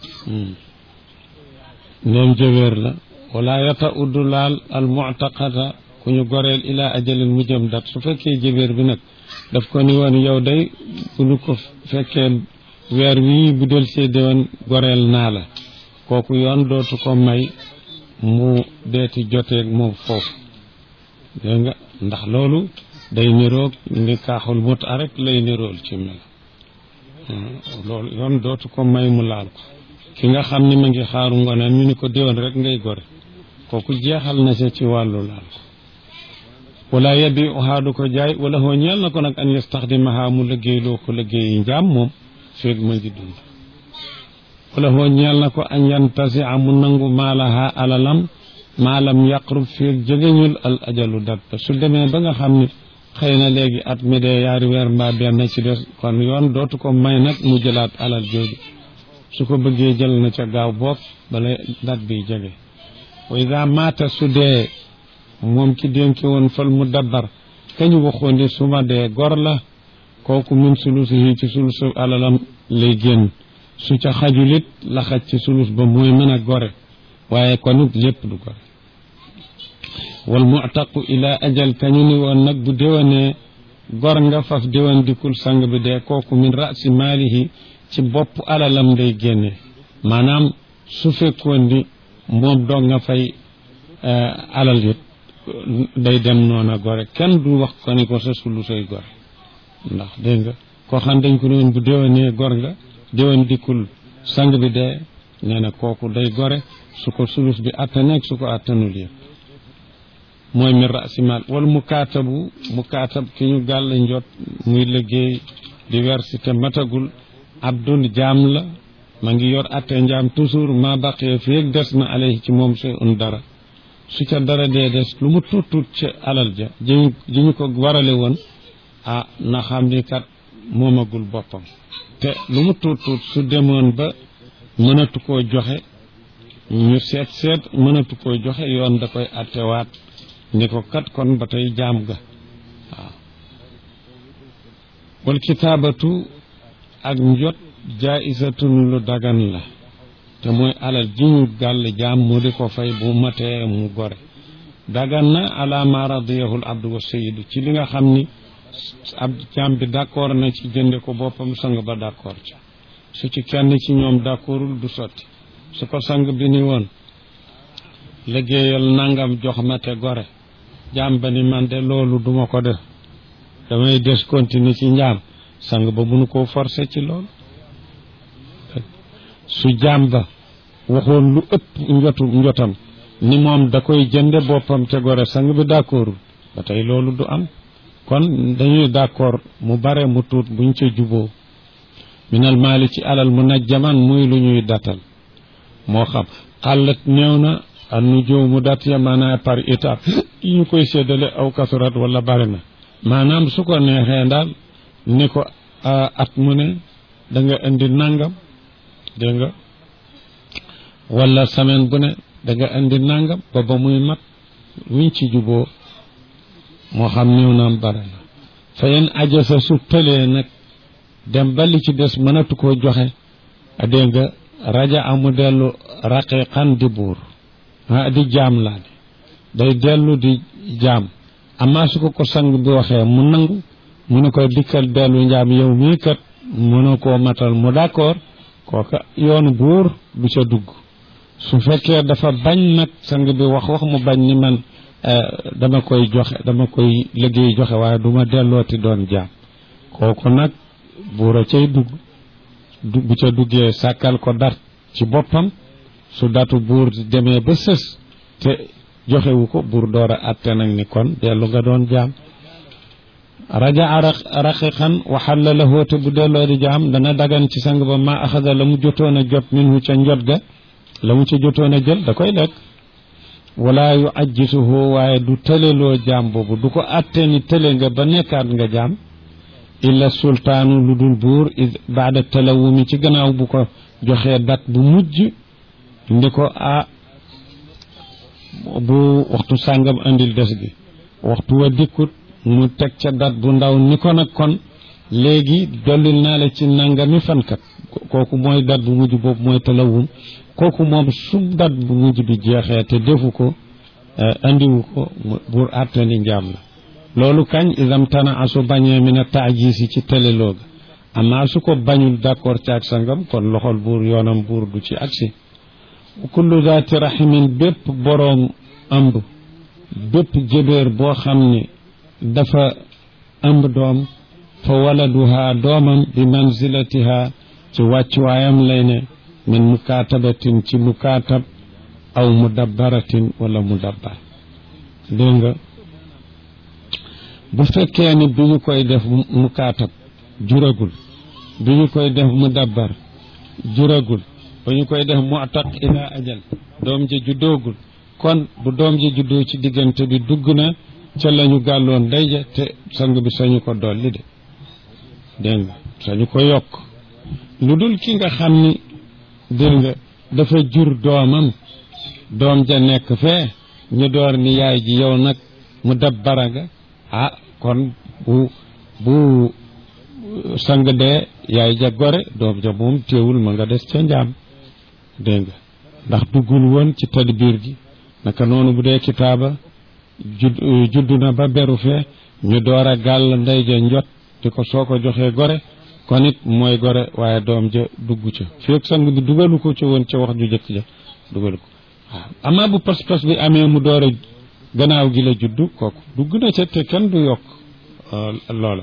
ndeem jëbeer la wala yata uddu laal al muctaqata ku ñu goreel ila ajalin mu jëm dat su fekkee jëbeer bi nag daf ko ni woon yow day bu nu ko fekkee weer wii bu del see déwoon goreel naa la kooku yoon dootu ko may mu deeti joteeg moom foofu dégg nga ndax loolu day niroog ni kaaxul mut a rek lay nirool ci mel loolu yoon dootu ko may mu laal ko ki nga xam ni ma ngi xaaru ngoneen ñu ni ko déwoon rek ngay gore kooku jeexal na sa ci wàllu laal ko wala yabi uhaadu ko jaay wala hoo ñeel na ko nag an yastaxdimaha mu liggéeyloo ko liggéeyi njaam moom feeg ma ngi dund wala hoo ñeel na ko an yantasia mu nangu maalaha alalam maalam yaqrub feeg jegeñul al ajalu dat ba su demee ba nga xam ni xëy na léegi at mi dee yaari weer mbaa benn ci des kon yoon dootu ko may nag mu jëlaat alal jooju su ko bëggee jël na ca gaaw bopp bala dat bi jege wa ida maata su dee moom ki dénki woon fal mu dabbar kañu waxoon ni su ma dee gor la kooku min sulus yi ci sulus alalam lay génn su ca xajulit la xaj ci sulus ba mooy mën a gore waaye kon it lépp du gore wal mu'taqu ila ajal kañu ni woon nag bu déwanee gor nga faf déwan dikul sang bi dee kooku min rasi maalihi ci bopp alalam day génne maanaam su fekkoon ni moom doog nga fay alal it day dem noona gore kenn du wax ko ni ko sa sulu say gore ndax dégg nga koo xam dañ ko noon bu déwanee gor nga déwan dikkul sang bi dee nee na kooku day gore su ko sulus bi attaneeg su ko attanul yëpp mooy mi rasimal wala mukaatabu mukaatab ki ñu gàll njot muy liggéey diversité matagul abdul jaam la ma ngi yor atte njaam toujours ma baqee fi des na alayhi ci moom sey un dara su ca dara dee des lu mu tuut tuut ci alal ja ji ji ñu ko warale woon ah na xam ni kat moomagul boppam te lu mu tuut tuut su demoon ba mënatu koo joxe ñu seet seet mënatu koo joxe yoon da koy attewaat ni ko kat kon ba tey jaam ga waaw wal kitaabatu ak njot jaisatun lu dagan la te mooy alal ji ñu gàll jaam mu di ko fay bu matee mu gore dagan na ala ma radiyahul abdu wa sayidu ci li nga xam ni ab jaam bi d'accord na ci jënde ko boppam sang ba d'accord ci su ci kenn ci ñoom d'accordul du sotti su ko sang bi ni woon liggéeyal nangam jox ma te gore jaam ba ni man de loolu duma ko def damay des continuer ci njaam sang ba mënu koo forcer ci loolu su jaam ba waxoon lu ëpp njotu njotam ni moom da koy jënde boppam te gore sang bi d'accordul ba tey loolu du am kon dañuy d'accord mu bare mu tuut buñ ca juboo minal maali ci alal mu najjaman muy lu ñuy datal moo xam xàllat néew na an nu jow mu dat ya maanaam par étape yi ñu koy séddale aw kasurat wala bari na maanaam su ko neexee daal ni ko at mu ne da nga indi nangam dégg nga wala semaine bu ne da nga indi nangam ba ba muy mat luñ ci juboo moo xam néew naam bare na fa yen ajasa su tëlee nag dem ba li ci des mënatu koo joxe a dégg nga raja amu dellu raqiqan di buur ah di jaam laa di day dellu di jaam amaa su ko ko sang bi waxee mu nangu mu ne ko dikkal dellu njaam yow mii kat mënu koo matal mu d'accord kooka yoonu buur du ca dugg su fekkee dafa bañ nag sang bi wax wax mu bañ ni man dama koy joxe dama koy liggéey joxe waaye du ma dellooti doon jaam kooku nag buur a cay dugg bu ca duggee sàkkal ko dat ci boppam su datu buur demee ba sës te joxewu ko buur door a atte nag ni kon dellu nga doon jaam raja raqiqan waxalla la hóote bu delloo di jaam dana dagan ci sang ba ma axada la mu jotoon a jot minhu ca njot ga la mu ca jotoon a jël da koy lekk wala yu ajjisuhu waaye du tëleloo jaam boobu du ko atte ni tële nga ba nekkaat nga jaam illa sultaanu lu dul buur id baada talawumi ci gannaaw bu ko joxee dat bu mujj ndi ko a bu waxtu sàngam andil des gi waxtu wa dikkut mu teg ca dat bu ndaw ni ko nag kon léegi dollil naa la ci nangami fankat kooku mooy dat bu mujj boobu mooy talawum kooku moom su dat bu mujj bi jeexee te defu ko andiwu ko buur àttani njaam la loolu kañ isam tana asu bañee mi na taajisi ci telelooga amaa su ko bañul d'accord ci ak sangam kon loxol buur yoonam buur du ci agsi kullu zaati rahimin bépp boroom ëmb bépp jëbeer boo xam ne dafa ëmb doom fa waladuha doomam bi manzilatiha ci wàccuwaayam lay ne min mukaatabatin ci mukaatab aw mudabbaratin wala mudabbar dégg nga bu fekkee ni bi ñu koy def mukaatab juragul bi ñu koy def mudabbar juragul ba ñu koy def mu'taq ila ajal doom ji juddoogul kon bu doom ji juddoo ci diggante bi dugg na ca lañu gàlloon day ja te sang bi sañu ko dolli de dégg nga sañu ko yokk lu dul ki nga xam ni dégg nga dafa jur doomam doom ja nekk fee ñu door ni yaay ji yow nag mu dabbara nga ah kon bu bu sang dee yaay ja gore doom ja moom téewul ma nga des ca njaam dégg nga ndax duggul woon ci tadbiir gi naka noonu bu dee kitaaba judd judd na ba beru fee ñu door a gàll ndey ja njot di ko soo ko joxee gore kon it mooy gore waaye doom ja dugg ca fekk sang bi dugalu ko ca woon ca wax ju jëkk ja dugalu ko waaw amaa bu pas-pas bi amee mu door a gannaaw gi la juddu kooku dugg na ca te kenn du yokk loola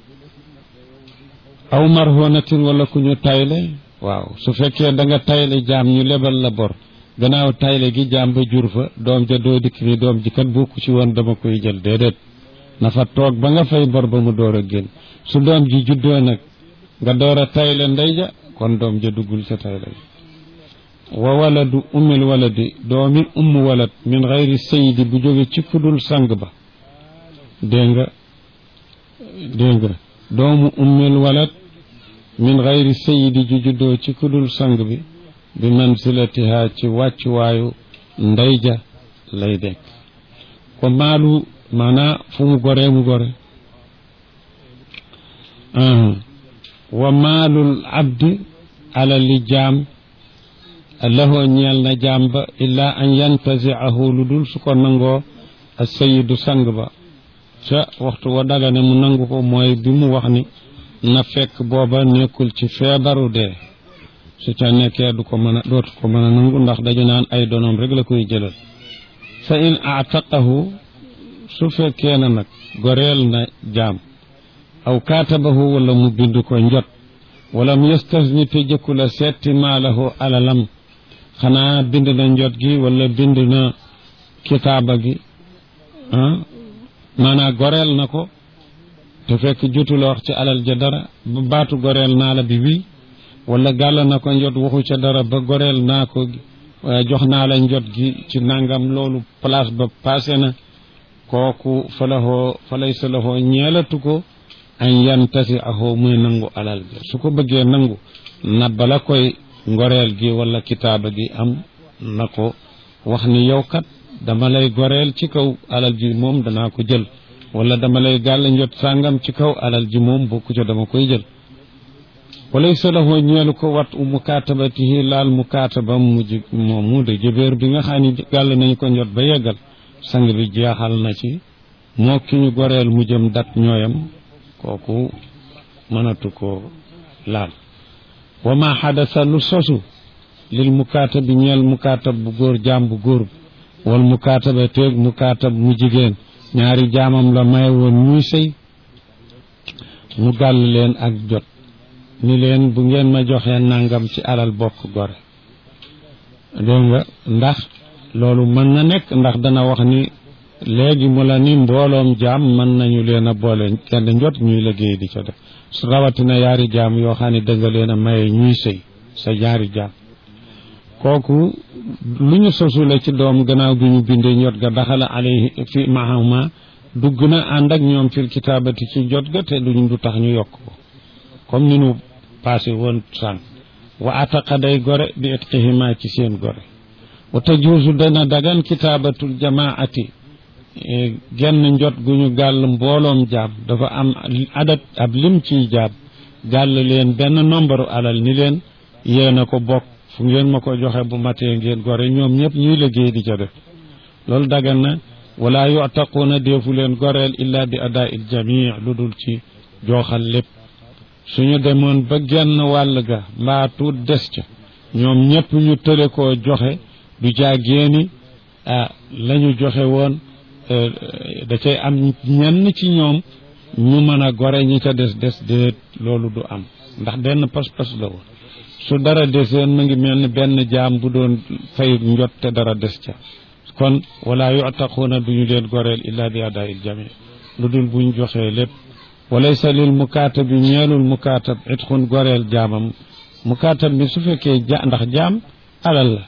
aw marhonatin wala ku ñu tayle waaw su fekkee da nga tayle jaam ñu lebal la bor gannaaw tayle gi jaam ba jur fa doom ja doo dikk ni doom ji kat bokku ci woon dama koy jël déedéet na fa toog ba nga fay bor ba mu door a génn su doom ji juddoo nag nga door a tayle ndey ja kon doom ja duggul ca tayle gi wa waladu ummil waladi doomi umm walad min xayri sayidi bu jóge ci kudul sang ba dégg nga dégg nga doomu ummil walad min xayri sayidi ju juddoo ci kudul sang bi bi mansilatiha ci wàccuwaayu ndey ja lay dekk ko maalu maanaa fu mu goree mu gore wa maalul abdi ala li jaam lahoo ñeel na jaam ba illaa an yantaziahu lu dul su ko nangoo a sayidu sang ba ca waxtu wa dagane mu nangu ko mooy bi mu wax ni na fekk booba nekkul ci feebaru dee su ca nekkee du ko mën a dootu ko mën a nangu ndax dañu naan ay donoom rek la koy jëlal fa in aataqahu su fekkee na nag goreel na jaam aw kaatabahu wala mu bind ko njot wala mu yastasni te jëkku la setti maalahu alalam xanaa bind na njot gi wala bind na kitaaba gi ah maanaa goreel na ko te fekk jotula wax ci alal ja dara ba baatu goreel naa la bi wii wala gàll na ko njot waxu ca dara ba goreel naa ko jox naa la njot gi ci nangam loolu place ba passé na kooku fa lahoo fa laysa lahoo ñeelatu ko an yantasi ahoo muy nangu alal bi su ko bëggee nangu na bala koy ngoreel gi wala kitaaba gi am na ko wax ni yow kat dama lay goreel ci kaw alal ji moom danaa ko jël wala dama lay gàll njot sàngam ci kaw alal ji moom bokku ca dama koy jël walaysa lahu ñeelu ko wat u mukaatabatihi laal mukaataba mujj moomu de jëbeer bi nga xam ni gàll nañu ko njot ba yeggal sang bi jeexal na ci moo ki ñu goreel mu jëm dat ñooyam kooku mënatu ko laal wa ma xadasa lu sosu lil mukaatabi ñeel mukaatab bu góor jaam bu góor wal mukaataba teeg mukaatab mu jigéen ñaari jaamam la may woon ñuy sëy mu gàll leen ak jot ni leen bu ngeen ma joxee nangam ci alal bokk gore dégg nga ndax loolu mën na nekk ndax dana wax ni léegi mu la ni mbooloom jaam mën nañu leen a boole kenn njot ñuy liggéey di ca def su rawatina yaari jaam yoo xam ne dënga leen a maye ñuy sëy sa ñaari jaam kooku lu ñu sosule ci doom gannaaw gi ñu bindee njot ga daxala alayhi fi mahama dugg na ànd ak ñoom fil kitaabati ci jot ga te duñ du tax ñu yokk ko comme ni nu passé woon sànq wa ataqa day gore bi itqihima ci seen gore wa tajuusu dana dagan kitaabatul jamaati genn njot gu ñu gàll mbooloom jaam dafa am adat ab lim ciy jaam gàll leen benn nombre alal ni leen yéen a ko bokk fu ngeen ma ko joxe bu matee ngeen gore ñoom ñëpp ñuy liggéey di ca def loolu dagan na wala yutaquuna deefu leen goreel illa bi adaa il jamii lu dul ci jooxal lépp suñu demoon ba genn wàll ga mbaa tuut des ca ñoom ñëpp ñu tële koo joxe du jàggeeni ah la ñu joxe woon da cay am ñenn ci ñoom ñu mën a gore ñi ca des des déet loolu du am ndax benn pas-pas la woon su dara deseen mu ngi mel ni benn jaam bu doon fay njot te dara des ca kon wala yutaquuna duñu leen goreel illa bi adaa il jami lu dul buñ joxee lépp walaysa lil mukaatab bi ñeelul mukaatab itxun goreel jaamam mukaatab bi su fekkee ja ndax jaam alal la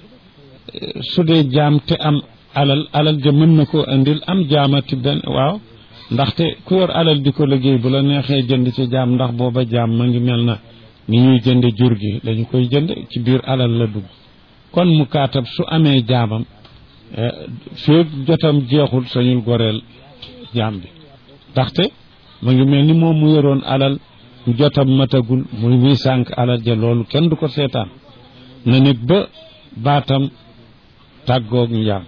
su dee jaam te am alal alal ja mën na koo indil am jaamati benn waaw ndaxte ku yor alal di ko liggéey bu la neexee jënd ci jaam ndax booba jaam ma ngi mel na ni ñuy jënde jur gi lañu koy jënd ci biir alal la dugg kon mukaatab su amee jaamam féeg jotam jeexul sañul goreel jaam bi ndaxte ma ngi mel ni moom mu yoroon alal jotam matagul muy muy sànq alal ja loolu kenn du ko seetaan na nit ba baatam tàggoog njaam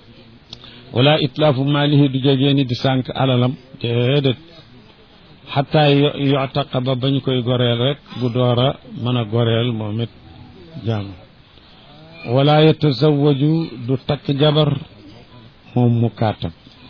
wala itlaafu maalihi du jegee ni di sànq alalam déedéet xataa yotaqa ba bañ koy goreel rek bu door a mën a goreel moom it jaam wala yatazawaju du takk jabar moom mu kaatam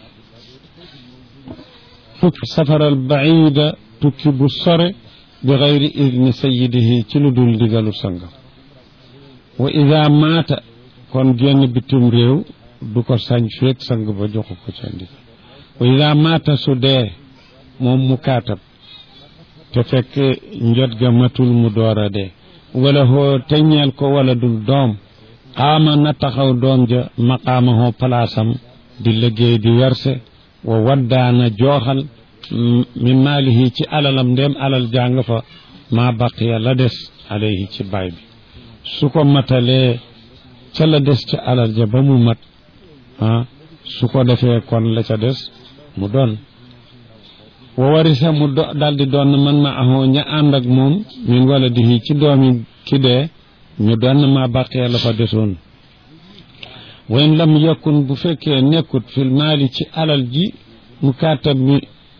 tukki safaral baida tukki bu sore bi gayri idni sayidihi ci lu dul ndigalu sangam wa ida maata kon génn bitim réew du ko sañ feeg sang ba joxu ko ca ndigal wa ida maata su dee moom mu kaatab te fekk njot ga matul mu door a dee wala hoo teñeel ko wala dul doom xaama na taxaw doom ja maqaama hoo palaasam di liggéey di werse wa waddaana jooxal min maalihi ci alalam ndem alal jàng fa maa baqiya la des alayhi ci baay bi su ko matalee ca la des ca alal ja ba mu mat ah su ko defee kon la ca des mu doon wa warisa mu do daldi doon man ma ahoo ña ànd ak moom min wala dihi ci doomi ki dee ñu doon ma baqee la fa desoon wayn lam yakun bu fekkee nekkut fil maali ci alal ji mu kaatab mi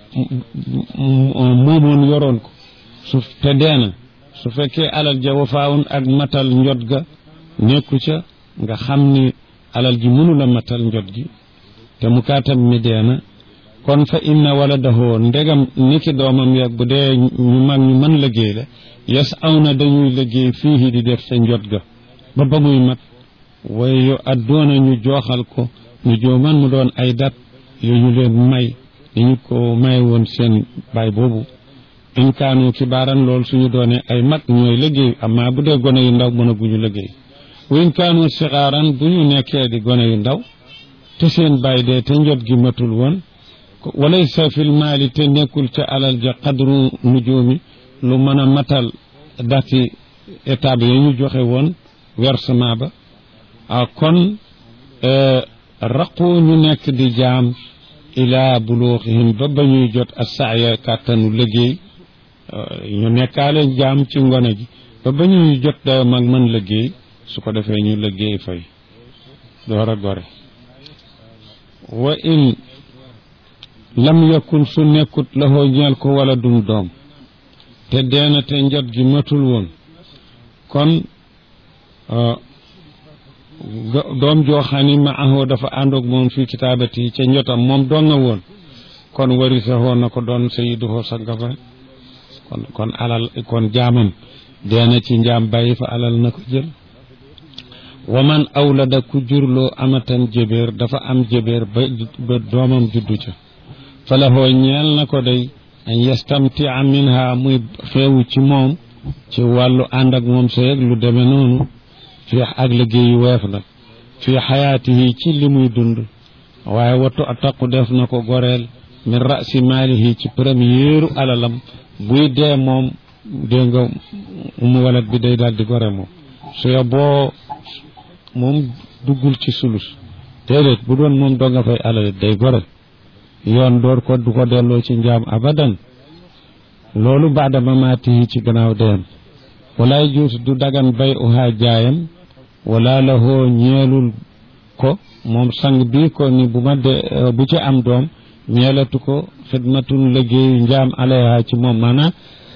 moomoon yoroon ko su te deena su fekkee alal ja wafaawun ak matal njot ga nekku ca nga xam ni alal ji mënula matal njot gi te mu kaatab mi deena kon fa inna waladahu ndegam niki doomam ya bu dee ñu mag ñu mën liggéey la yes aw na dañuy liggéey fii di def sa njot ga ba ba muy mat way yu addoona ñu jooxal ko ñu jooman mu doon ay dat yu ñu leen may dañu ko may woon seen baay boobu in kaanu kibaaran lool suñu doonee ay mag ñooy liggéey amma bu dee gone yu ndaw mën a guñu liggéey wa in kaanu sixaaran bu ñu nekkee di gone yu ndaw te seen baay dee te njot gi matul woon walaysa fil maali te nekkul ca alal ja qadru nujoomi lu mën a matal dati étape ya ñu joxe woon versement ba a kon raqu ñu nekk di jaam ilaa buluuxihim ba ba ñuy jot a saaya kàttanu liggéey ñu nekkaale jaam ci ngone gi ba ba ñuy jot dayo mag mën liggéey su ko defee ñu liggéey fay door a gore wa in lam yakun su nekkut laxoo ñeel ko wala dum doom te deena te njot gi matul woon kon doom joo xam ni ma ahoo dafa àndoog moom fii kitaabati ca njotam moom doon nga woon kon warisa woon na ko doon sayiduhoo sanga fa kon kon alal kon jaamam deena ci njaam bàyyi fa alal na ko jël wa man awlada ku jurloo amatan jébéer dafa am jébéer ba ba doomam juddu ca fa lahoo ñeel na ko day an yastamtia minha muy xeewu ci moom ci wàllu ànd ak moom sa yëg lu demee noonu fii ak liggéeyu weef nag fii xayaatihi ci li muy dund waaye wattu ataqu def na ko goreel min rasi maalihi ci premièru alalam buy dee moom dégg nga umu walat bi day daal di gore moom su yo boo moom duggul ci sulus déedéet bu doon moom doo nga fay alal day gore yoon door ko du ko delloo ci njaam abadan loolu baada mamaatihi ci gannaaw deyam walaay juut du dagan bay uhaa jaayam wala la hoo ñeelul ko moom sang bi ko ni bu ma de bu ci am doom ñeelatu ko xidmatun liggéeyu njaam alayha ci moom maanaam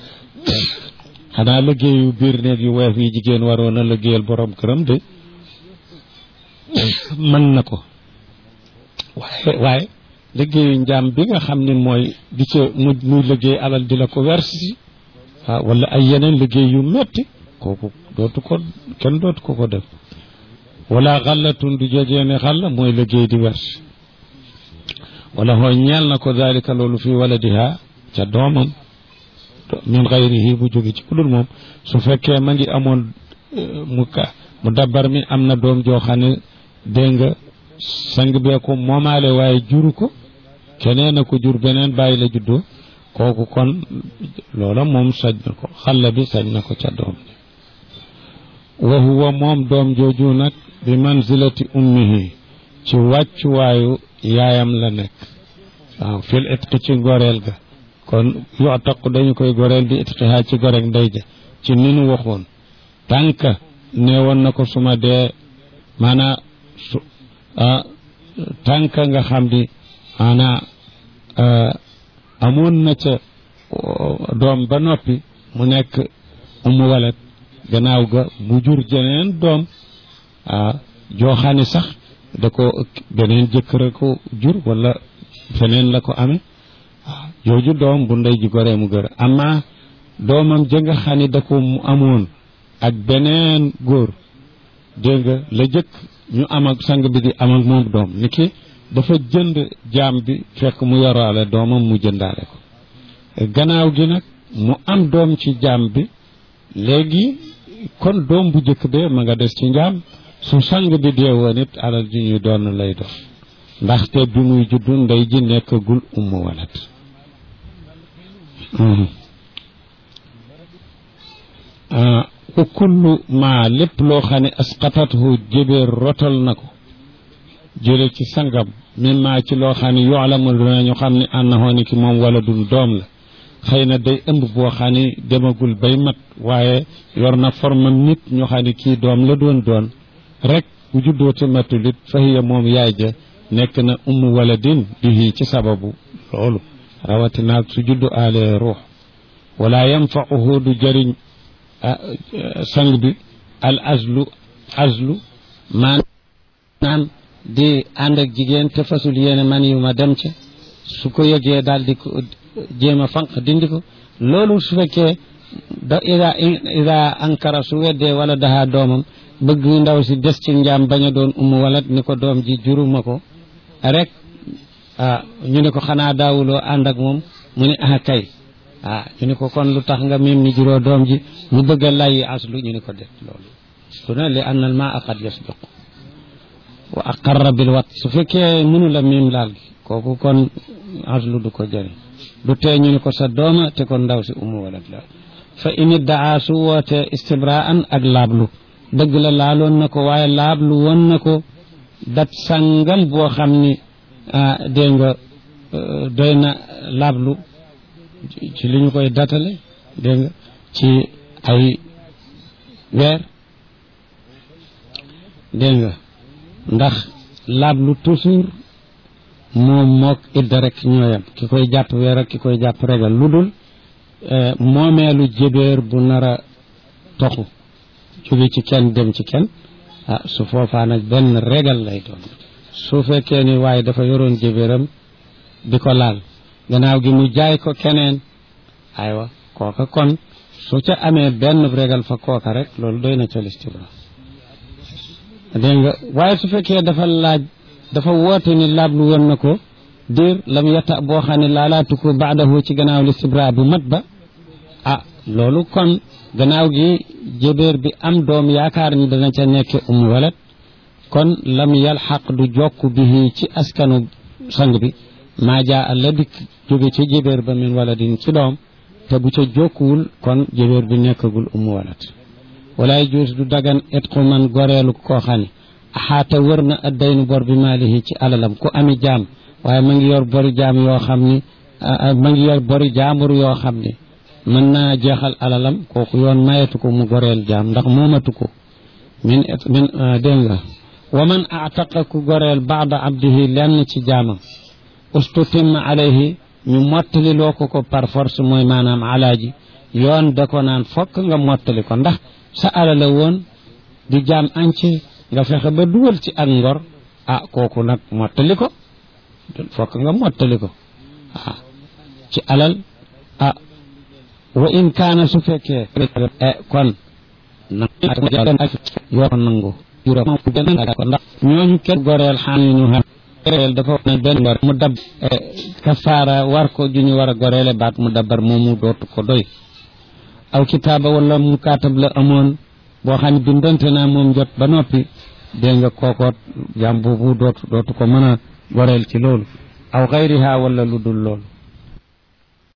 xanaa liggéeyu biir néeg yu weef yi jigéen waroon a liggéeyal borom këram de mën na ko waaye waaye liggéeyu njaam bi nga xam ne mooy di ca mu muy liggéey alal di la ko wersi ah wala ay yeneen liggéey yu metti kooku dootu ko kenn dootu ko ko def wala xallatun du jojeene xalla mooy liggéey di wersi wala hoo ñeel na ko dalika loolu fi waladiha ca doomam min xayrihi bu jóge ci kudul moom su fekkee ma ngi amoon mu ka mu dabbar mi am na doom joo xam ne dégg nga sang bee ko moomaale waaye juru ko keneen a ko jur beneen bàyyi la juddoo kooku kon loola moom sañ na ko xalla bi sañ na ko ca doom wa huwa moom doom jooju nag bi manzilati ummihi ci wàccuwaayu yaayam la nekk waaw fil itqi ci goreel ga kon yoo taq dañu koy goreel bi itqihaa ci gorek ndey ja ci ni nu waxoon tànk nee woon na ko suma dee maanaa su tànk nga xam di maanaa amoon na ca doom ba noppi mu nekk umu walet gannaaw ga mu jur jeneen doom ah joo xam ne sax da ko beneen jëkkër ko jur wala feneen la ko amee waaw jooju doom bu ndey ji goree mu gër amma doomam ja nga xam ne da ko mu amoon ak beneen góor dégg nga la jëkk ñu am ak sang bi di am ak moom doom ni ki dafa jënd jaam bi fekk mu yoraale doomam mu jëndaale ko gannaaw gi nag mu am doom ci jaam bi léegi kon doom bu jëkk bee ma nga des ci njaam su sang bi dee woon it alal ji ñuy doon lay doon ndaxte bi muy juddu ndey ji nekkagul ummu walat wa kullu ma lépp loo xam ne asqatathu jébéer rotal na ko jële ci sangam min ma ci loo xam ne yoolamu dinañu xam ne ànnaxoo ni ki moom wala dun doom la xëy na day ëmb boo xam ne demagul bay mat waaye yor na formam nit ñu xam ne kii doom la doon doon rek bu juddoo te matul it fahiya moom yaay ja nekk na ummu waladin bihi ci sababu loolu rawatinaag su juddu aale ruux wala yanfauhu du jëriñ sang bi al azlu azlu maanaam di ànd ak jigéen te fasul yéene man yu ma dem ca su ko yëgee daal di ko jéem a fanq dindi ko loolu su fekkee da ida ida ankara su weddee wala daha doomam bëgg ndaw si des ci njaam bañ a doon umu walat ni ko doom ji juruma ko rek ah ñu ne ko xanaa daawuloo ànd ak moom mu ne ah kay ah ñu ne ko kon lu tax nga mim ni juróo doom ji mu bëgg a layyi aslu ñu ne ko det loolu su ne li anna al maa qad yasbiqu wa aqarra bil wat su fekkee mënu la mim laal gi kooku kon aslu du ko jëriñ du tee ñu ne ko sa dooma te kon ndaw si umu walat la fa init daa su woote istibraan ak laablu dëgg la laaloon na ko waaye laablu woon na ko dat sàngam boo xam ni dégg nga doy na lablu ci li ñu koy datale dégg nga ci ay weer dégg nga ndax lablu toujours moom mook idda rek ñooyam ki koy jàpp weer ak ki koy jàpp regal lu dul moomeelu jébéer bu nar a toxu jóge ci kenn dem ci kenn ah su foofaa nag benn regal lay doon su fekkee ni waaye dafa yoroon jébéeram di ko laal gannaaw gi mu jaay ko keneen aywa kooka kon su ca amee benn regal fa kooka rek loolu doy na ca listibra dégg nga waaye su fekkee dafa laaj dafa woote ni laablu woon na ko diir lam yata boo xam ne laalaatu ko baadahu ci gannaaw listibra bu mat ba ah loolu kon gannaaw gi jébéer bi am doom yaakaar ni dana ca nekk um walat kon lam yalxaq du jokk bihi ci askanu sang bi maa jaa la dikk jóge ca jébéer ba min waladin ci doom te bu ca jokkuwul kon jébéer bi nekkagul um walat walaay juus du dagan itqu man goreelu koo xam ne axaata wër na addaynu bor bi maalihi ci alalam ku ami jaam waaye ma ngi yor bori jaam yoo xam ni ma ngi yor bori jaambur yoo xam ni mën naa jeexal alalam kooku yoon mayetu ko mu goreel jaam ndax moomatu ko min min dégg nga wa man aataqa ku goreel baada abdihi lenn ci jaamam ustutimma alayhi ñu mottali loo ko ko par force mooy maanaam alaaji yoon da ko naan fokk nga mottali ko ndax sa alala woon di jaam ance nga fexe ba dugal ci ak ngor ah kooku nag mottali ko fokk nga mottali ko ah ci alal ah wa in kaana su fekkee kon yoo nangu ko ndax ñooñu kenn goreel xaan ñu xam goreel dafa wax ne benn ngor mu dab kafaara war ko ju ñu war a goreele baat mu dabar moomu dootu ko doy aw kitaaba wala mu kaatab la amoon boo xam ne bindante naa moom jot ba noppi dégg nga kookoot jàm boobu dootu dootu ko mën a goreel ci loolu aw xayriha wala lu dul loolu